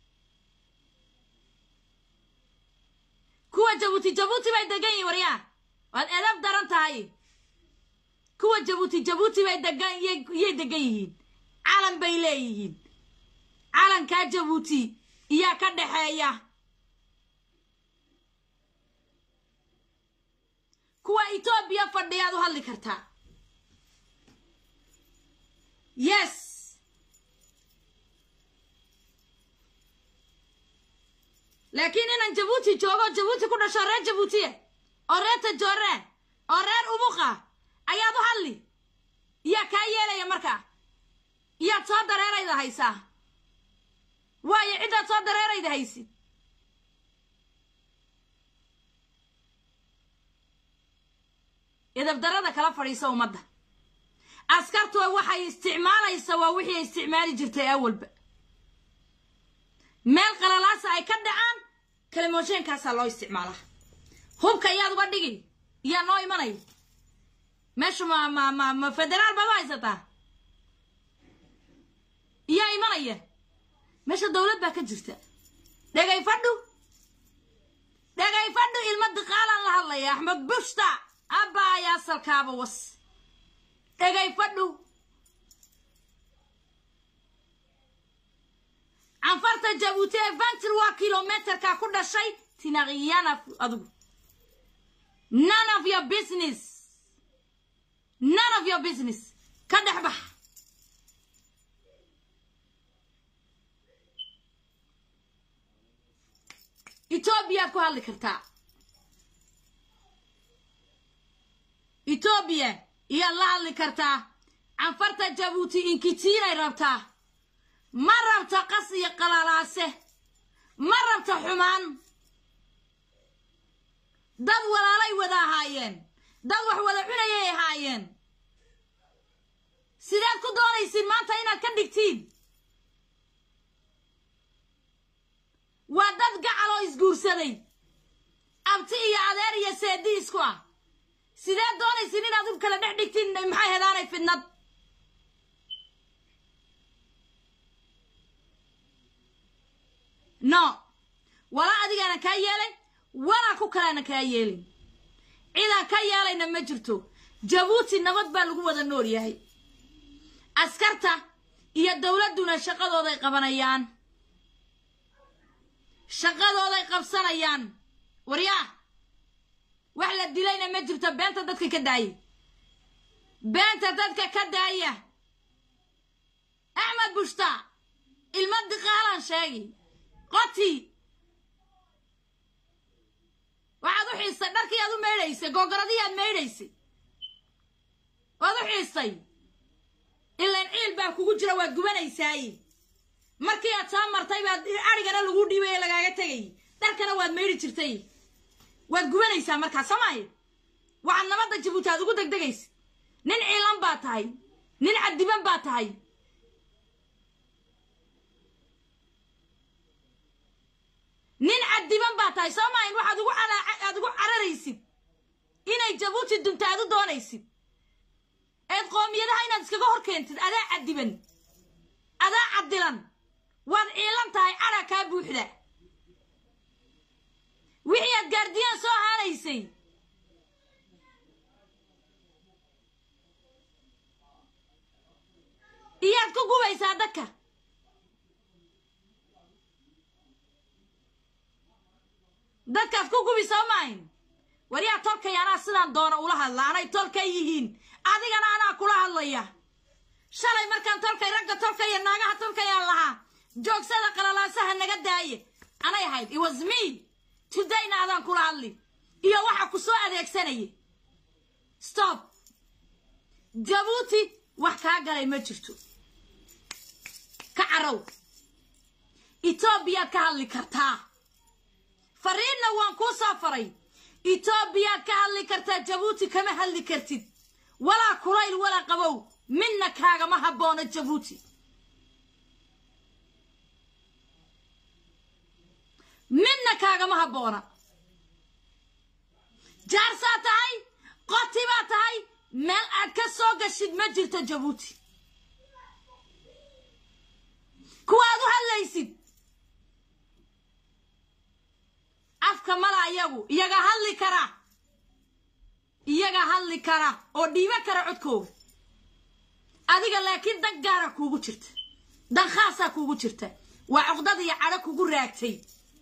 kuwa jabuuti jabuuti bay degan yihin waryaa waad edab daran tahay kuwa jabuuti jabuuti bay degan yay degan yihiin calan bay leeyihiin calankaa jabuuti iyaa ka dhaxeeya kuwa etoobiya fadhiyaad u hadli kartaa yes laakiin inaan jabuuti joogo jabuuti ku dhasho reer jabuutiya oo reer tajoore oo reer umuqa ayaad u hadli iyaa kaa yeelaya markaa iyaad soo dareerayda haysaa waayo ciddaad soo dareerayda haysid idabdarada kala fadhiisa ummadda askartu waxay isticmaalaysa waa wixii ay isticmaali jirtay awalba meel qalalaasa ay ka dhacaan kalimoosheenkaasaa loo isticmaalaa hubka iyaad uga dhigi iyaa noo imanaya meesha ma ma ma ma federaal baad u haysataa iyaa imanaya meesha dowlad baa ka jirta dhegay fadhu dhegay fadhu ilmo diqaalaan la hadlaya axmed bushta abba ayaa salkaaba was dhegay fadhu canfarta jabuuti ee ventur waa kilometerka ku dhashay tinaqiyana adigu none of your business none of your business ka dhex bax etoobiyaad ku hadli kartaa etoobiya iyaad la hadli kartaa canfarta jabuuti inkitiinay rabtaa ma rabta qas iyo qalalaase ma rabta xumaan dad walaalay wada ahaayeen dad wax wada cunayay ahaayeen sideed ku doonaysiin maanta inaad ka dhigtiin waa dad gacal oo isguursaday abti iyo adeer iyo seedi isku ah sideed doonaysiin inaad u kala dhex dhigtiin maxay hedaanay fidnad no walaa adigaana kaa yeelay walaa ku kaleana kaa yeelin cidaan ka yeelayna ma jirto jabuuti nabad baa lagu wada nool yahay askarta iyo dowladduna shaqadooday qabanayaan shaqadooday qabsanayaan waryaa wax la dilayna ma jirto beenta dadka ka daaya beenta dadka ka daaya axmed bushta ilma diqaalaan sheegi qoti waxaad u xiistay dharkii aad u maydhaysay googoradihii aad maydhaysay waad u xiistay ilaan ciil baa kugu jira waad gubanaysaaye markii aad soo martay baad adhigana lagu dhiibay ee lagaaga tegay dharkana waad maydhi jirtay waad gubanaysaa markaa soomaaye waxaad nabadda jabuuti aad ugu degdegaysa nin ciilan baa tahay nin cadiban baa tahay nin cadiban baa tahay soomaayan waxaad ugu aad ugu cararaysid inay jabuuti dunta aad u doonaysid eed qoomiyadaha inaad iskaga hor keentid adaa cadiban adaa cadilan waad ciilan tahay cadha kaa buuxda wixii aad gaardiyaan soo haanaysay iyaad ku gubaysaa dadka dadkaad ku gubi soo maahin waryaa tolkay anaa sidaan doona ula hadla anay tolkay yihiin adigana anaa kula hadlaya shalay markaan tolkay ragga tolkaya naagaha tolkayaan lahaa joogsada qalalaasaha naga daaye anay ahayd it was me todayna adaan kula hadli iyo waxa ku soo adeegsanaya stop jabuuti wax kaa galay ma jirto ka carow etoobiyaad ka hadli kartaa fariinna waan kuu soo faray etoobiyaad ka hadli kartaa jabuuti kama hadli kartid walaa kulayl walaa qabow midna kaagama habboona jabuuti midna kaagama habboona jaarsaa tahay qoti baa tahay meel aad ka soo gashid ma jirto jabuuti kuwaad u hadlaysid afka mala iyagu iyaga hadli kara iyaga hadli kara oo dhiibo kara codkooga adiga laakiin dan gaara kuugu jirta dan khaasaa kuugu jirta waa cuqdad iyo cadho kugu raagtay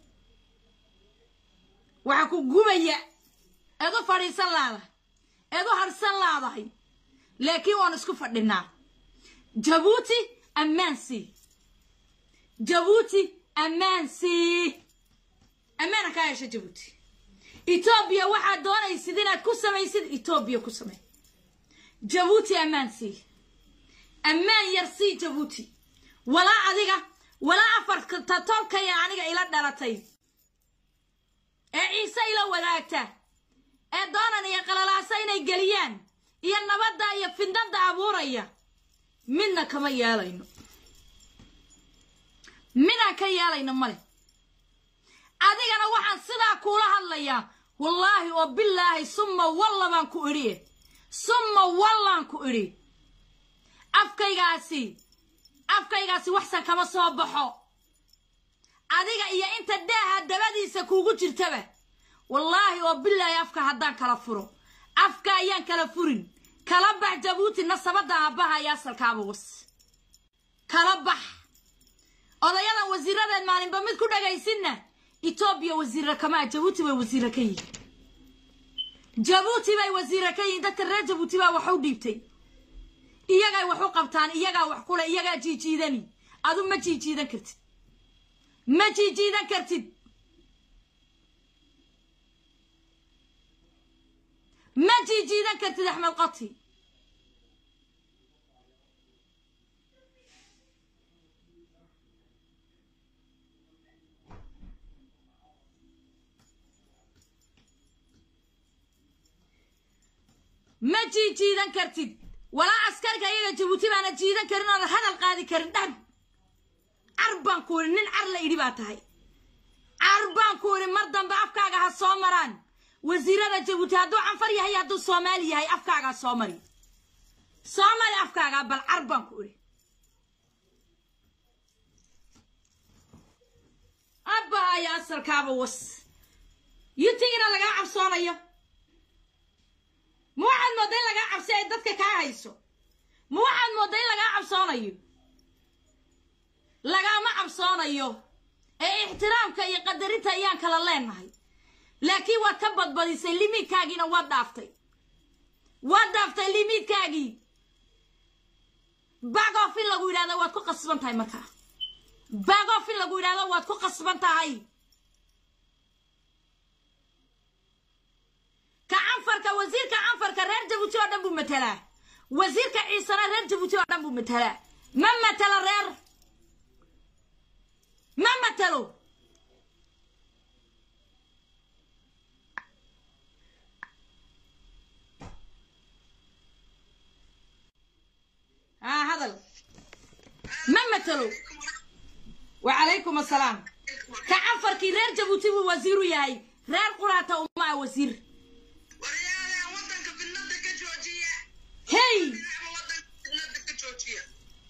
waxaa ku gubaya eed u fadhiisan laadahay eed u harsan laadahay laakiin waan isku fadhinaa jabuuti ammaansii jabuuti ammaansii ammaana kaa hesha jabuuti etoobiya waxaad doonaysid inaad ku samaysid etoobiya ku samey jabuuti ammaan sii ammaan yar sii jabuuti walaa adiga walaa afarta tolkaya aniga ila dhalatay ee ciise ila wadaagta ee doonan iyo qalalaasa inay geliyaan iyo nabadda iyo fidnada abuuraya midna kama yeelayno midaan ka yeelayno male adigana waxaan sidaa kuula hadlayaa wallaahi oo bilaahi summa walla baan ku idhiye summa wallaan ku idhi afkaygaasi afkaygaasi waxsan kama soo baxo adiga iyo inta daaha dabadiisa kuugu jirtaba wallaahi oo bilaahi afka haddaan kala furo afka ayaan kala furin kala bax jabuuti nasabadda aabbaha iyo asalkaaba was kala bax odayadan wasiiradeed maalinba mid ku dhagaysinna etoobiya wasiira kamaa jabuuti bay wasiira ka yihin jabuuti bay wasiira ka yihiin dadka reer jabuuti baa wax u dhiibtay iyagay wax u qabtaan iyagaa wax kule iyagaa jiijiidani adu ma jiijiidan kartid ma jiijiidan kartid ma jiijiidan kartid axmed qati ma jiijiidan kartid walaa askarka iyaga jabuuti baana jiidan karin oodan hadal qaadi karin dhab car baan ku idhi nin car la idhi baa tahay car baan ku idhi mar dambe afkaaga ha soo maraan wasiirada jabuuti hadduu canfar yahay hadduu soomaali yahay afkaagaa soo mari soo mari afkaagaa bal car baan ku idhi abbaha iyo asalkaaba was yutigina lagaa cabsoonayo ma waxaad moodda in lagaa cabsi ay dadka kaa hayso ma waxaad moodda in lagaa cabsoonayo lagaama cabsoonayo ee ixtiraamka iyo qadarinta ayaan kala leenahay laakiin waad ka badbadisay limiidkaagiina waad dhaaftay waad dhaaftay limiidkaagii bagof in lagu yidhahdo waad ku qasban tahay markaa bagof in lagu yidhahdo waad ku qasban tahay ka canfarka wasiirka canfarka reer jabuuti oo dhan buu matelaa wasiirka ciisana reer jabuuti oo dhan buu matelaa ma matelo reer ma matelo ها هذا ما مثلوا وعليكم السلام كعنفر كي رير جبوتي وزيرو ياي رير قراطة وما وزير waryaalaha wadanka fidnada ka joojiya هي dhinaca wadanka fidnada ka joojiya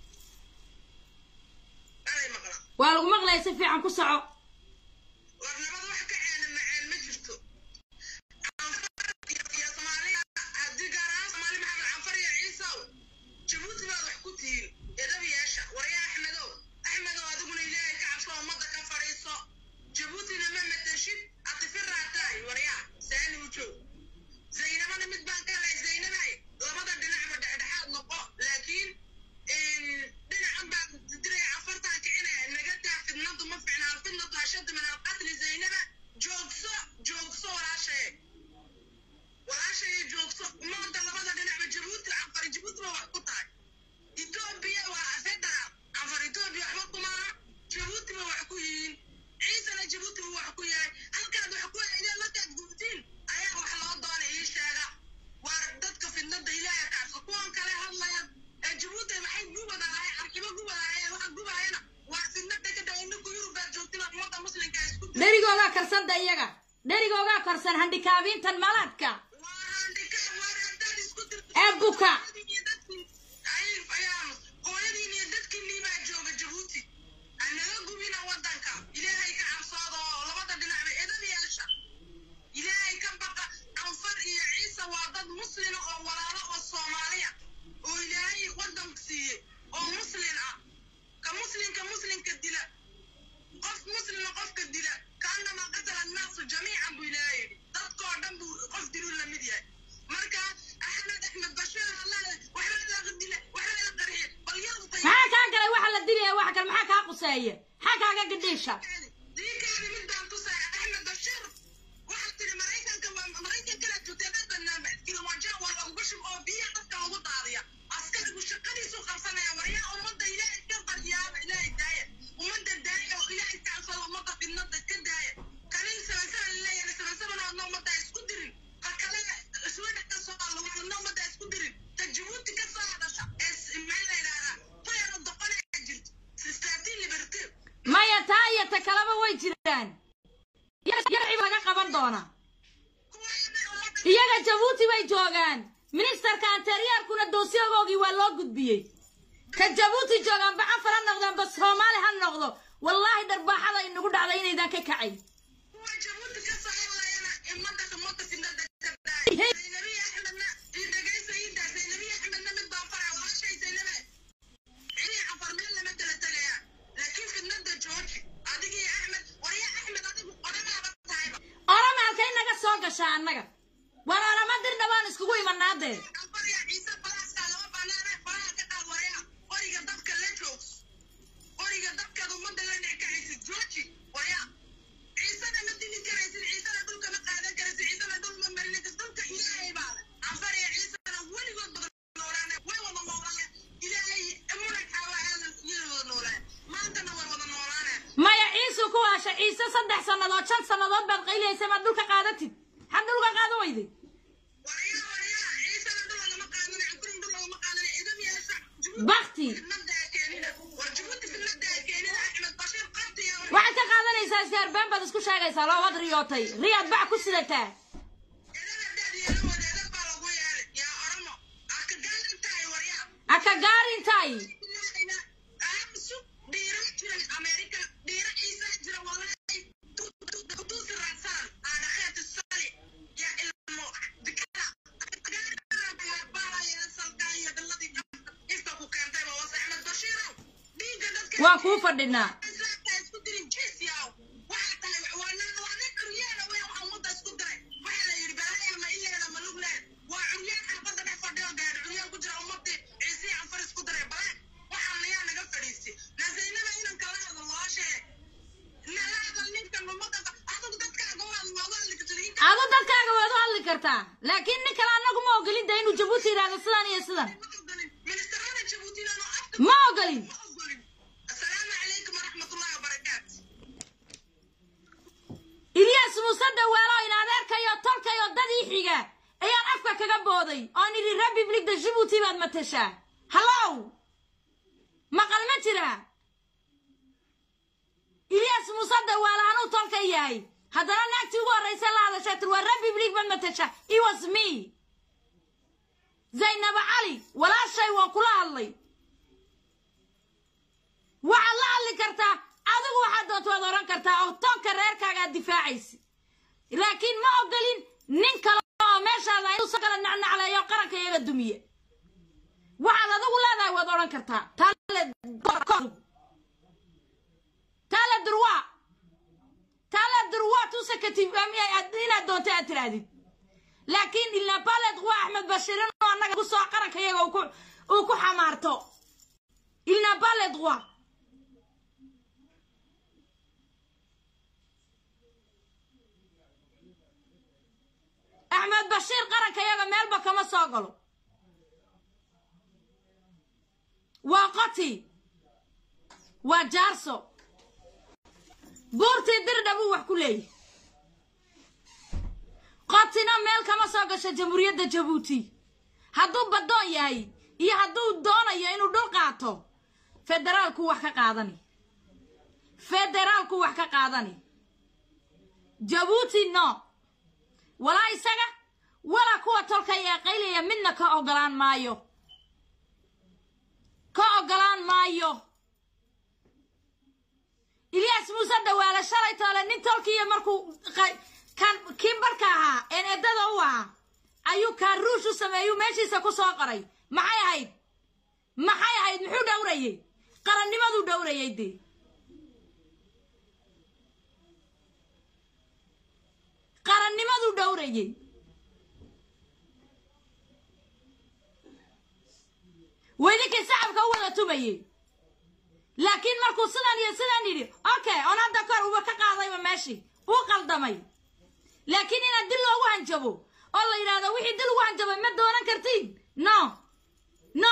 alay maqla waa lagu maqlaya si fiican ku soco war nabad wax ka ceena macaan ma jirto canfar iyo soomaaliya haddii gaar ahaan soomaali maxamed canfar iyo ciisow jabuuti baad wax ku tihiin edab yeesha waryaa axmedow axmedow adiguna ilaahay ka cabso ummadda ka fadhiiso jabuutina ma matashid atifirraa tahay waryaa saani u joog zaynabana mid baan ka helay zaynabay labada dhinacba dhexdhexaad noqo laakiin dhinacan baa diraya afartan kicinaya naga daa fidnadu ma ficnaa fidnadu ashadda min alqatli zaynaba joogso joogso walaashaye walaashaye joogso umada labada dhinacba jabuuti canfar jabuuti ba wax ku tahay etoobiya waa federal canfar etoobiya waxba kumaaha jabuuti ba wax ku yihiin ciisana jabuuti ba wax ku yahay halkaad wax ku ideen markaad gubtiin ayaa wax loo doonay ii sheega waar dadka fidnada ilaahay kacso kuwan kale hadlaya ee jabuuti maxay gubadahay arkibo gubadahay waxa gubayana waa fidnada ka dhaw inaku yurubaad joogtina ummadda muslimka isku dir dherigoogaa karsanta iyaga dherigoogaa karsan handhikaabiintan malaadka waa handhika waar haddaad isku dirto ee buka hooyadiin iyo dadkiinnii baa jooga jabuuti anaga gubina wadanka ilaahay ka cabsooda oo labada dhinacba edab yeesha ilaahay ka baqa canfar iyo ciise waa dad muslina oo walaalo oo soomaaliya oo ilaahay wadanku siiyey oo muslin ah ka muslinka muslinka dila qof muslima qofka dila kaanama qatala annaasu jamiican buu ilaahay yidhi dadkoo dhan buu qof diluu la mid yahay marka axmed axmed bashiir allaale waxba laga dila waxba la qarxiye bal yadu tay maxaa kaa galay waxa la dilaya waxa kale maxaa kaa quseeya maxaa kaaga gadhiisha diinkaadi mid baan tusaya axmed bashiir waxaad tiri maraykanka waa maraykankana tuteedadana kilomaaja waa laguga shub oo biyaha dadka lagu daadiya askarigu shaqadiisu qabsanaya waryaa ummadda ilaahay ka baryaaba ilaahay daaya ummadda daaya oo ilaahay ka cabsada ummadda fidnada ka daaya kanin sabansaban leeyahay sabansaban ummadda isku dirin ka kale iswada ka soo alwadna ummadda isku dirin ta jabuuti ka soo hadasha ee maxaa la yidhahdaa tuyana doqonaya jirto sistaatiin libertir maya taa iyo ta kaleba way jiraan yarci laga qaban doona iyaga jabuuti bay joogaan ministerka anteriyaalkuna doosyagoogii waa loo gudbiyey ka jabuuti joogaan ba cafar ha noqdaan ba soomaali ha noqdo wallaahi dharbaaxada inagu dhacday inaydan ka kacay kuwa jabuuti ka soo hadlayana ummadda ummadda sinada ka daay zaynabi axmedna dhegaysa iida zaynabi axmedna mid baan faraa walaashay zaynabe cili cafar meel lama kala tegaya laakiin fidnada jooji adigii axmed warya axmed adigu odhanaaba tahayba orama halkay naga soo gashaa annaga war orama dirna waan iskugu imanaadee albarya ciise balaaska lama banaana balaha ka qaad warya qoriga dabka la joogs qoriga dabkaad ummadda la dhic kacaysa jooji warya ciisena ma dili karaysid ciisena dhulka ma qaadan karaysid ciisena dhul ma marinaysid dhulka ilaahay baa leh anfarya ciisena weligood badan noolaane way wada noolaane ilaahay munaxaa waa aadan yay wada noolaan maantana way wada noolaane maya ciisu ku waasha ciise saddex sannadood shan sannadood baad qaylaysa maad dhulka qaadatid had dhulka qaadan weyday warya warya ciisena dhul lagama qaadana cukurin dhul lagama qaadana idam yeesha bakti fidnadaa keenina war jabuuti fidnadaa keenina axmed bashiir qabtiya waxaad ka qaadanaysaa isgaarbeen baad isku sheegaysaa loo wad riyootay riyaad bac ku sidataa aka gaarintaay waa kuu fadhinaa adu dadkaaga waad u hadli kartaa laakiin nin kale annagu ma ogolin da inuu jabuuti yidhaahdo sidan iyo sidan ma ogolin السلام عليكم ورحمة الله وبركاته ilyaas muuse dawaalo in adeerkayo tolkayo dad ii xiga ayaan afka kaga booday oon idhi republic de jibuuti baad matashaa hallow maqal ma jira ilyaas muuse dawaalo anuu tolka yahay haddana naagtii ugu horraysa la hadashaa tir waa republic baad matashaa it was me zaynaba cali walaashay waan kula hadlay waxaad la hadli kartaa adigu waxaad doonta waad oran kartaa oo toonka reerkaagaad difaacaysa laakiin ma ogolin nin kale oo meeshaada inuu sa kala nacnacleeyo qaranka iyaga dumiye waxaad adigu leedahay waad odhan kartaa taale taale durwa taale durwa tusakati inaad doonta aad tirahdid laakiin ilnapale durwa axmed bashirin oo annaga ku soo qaranka iyaga uu ku- uu ku xamaarto ilnapale durwa axmed bashiir qaranka yaga meelba kama soo galo waa qoti waa jaarso buurtii dirdha buu wax ku leeyahy qotina meel kama soo gasho jamhuuriyadda jabuuti hadduu baddoon yahay iyo hadduu doonayo inuu dhul qaato federaalku wax ka qaadani federaalku wax ka qaadani jabuuti no walaa isaga walaa kuwa tolka ee qaylaya midna ka ogolaan maayo ka ogolaan maayo ilyaas muuse dhawaale shalay toole nin tolkiiyo markuu qa- kan kii barka ahaa een eddada u ahaa ayuu kaaruush u sameeyuu meeshiisa ku soo qoray maxay ahayd maxay ahayd muxuu dhowrayey qarannimaduu dhowrayay dee qarannimaduu dhowrayey weydinkii sacabka u wada tumayey laakiin markuu sidan iyo sidan yidhi okay on hadda kor uba ka qaadayba meeshii uu qaldamay laakiin inaad dil loogu hanjabo oo la yidhahdo wixii dil ugu hanjabay ma doonan kartiin no no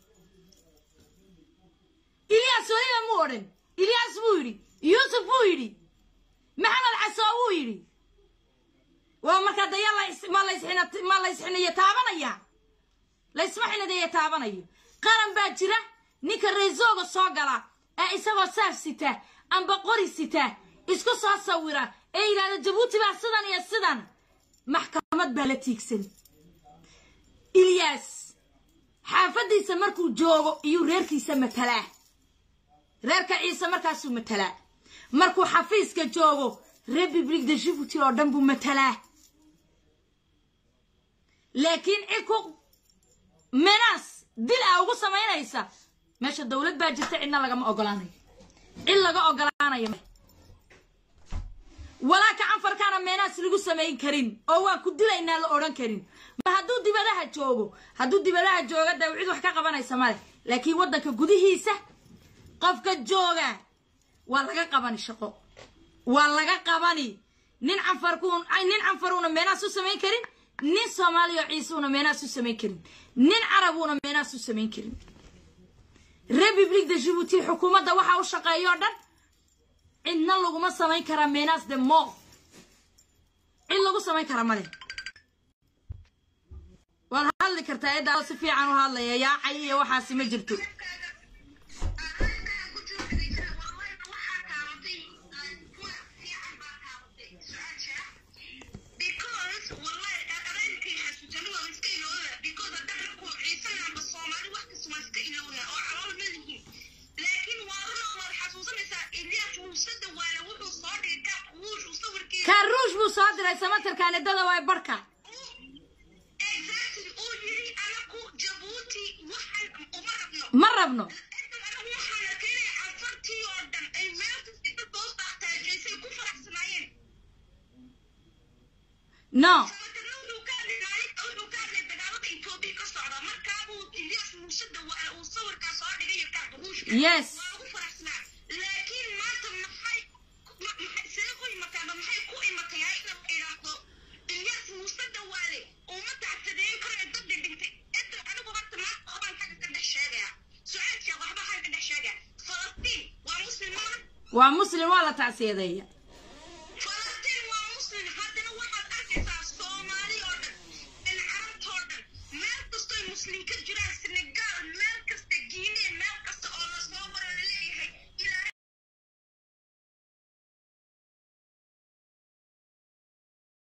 ilyaas weliba mu odhan ilyaas buu yidhi yuusuf buu yidhi maxamed casoo wuu yidhi waa markaa daya lais- ma laysxina- ma laysxiniyo taabanaya laysma xinadeeya taabanayo qaran baa jira ninka reesooga soo gala ee isagoo saaf sita amba qori sita isku soo sawira ee yidhahda jabuuti baa sidan iyo sidan maxkamad baa la tiigsan ilyaas xaafaddiisa markuu joogo iyuu reerkiisa matalaa reerka ciise markaasuu matalaa markuu xafiiska joogo republic de jibuuti oo dhan buu matalaa laakiin cid ku menaas dil a ugu samaynaysa meesha dowlad baa jirta cidna lagama ogolaanayo cid laga ogolaanayo walaa kacanfarkaana meenaas lagu samayn karin oo waan ku dilaynaa la odhan karin ma hadduu dibadaha joogo hadduu dibadaha jooga dee cid wax ka qabanaysa male laakiin waddanka gudihiisa qofka jooga waa laga qabani shaqo waa laga qabani nin canfarkuun nin canfaruuna meenaas u samayn karin nin soomaaliya oo ciisuuna meenaas u samayn karin nin carabuuna meenaas u samayn karin republic de jibuuti xukuumadda waxaa u shaqeeya oo dhan cidna laguma samayn karaa meenaas de mo cid lagu samayn karaa male waad hadli kartaa eeddaa si fiican u hadlaya yaacay iyo waxaasi ma jirto kaaruush buu soo diray samatarkaanidada waa barhka ma rabno no yes waa muslim waa la tacsiyadeeya muslim ka jiraan senegal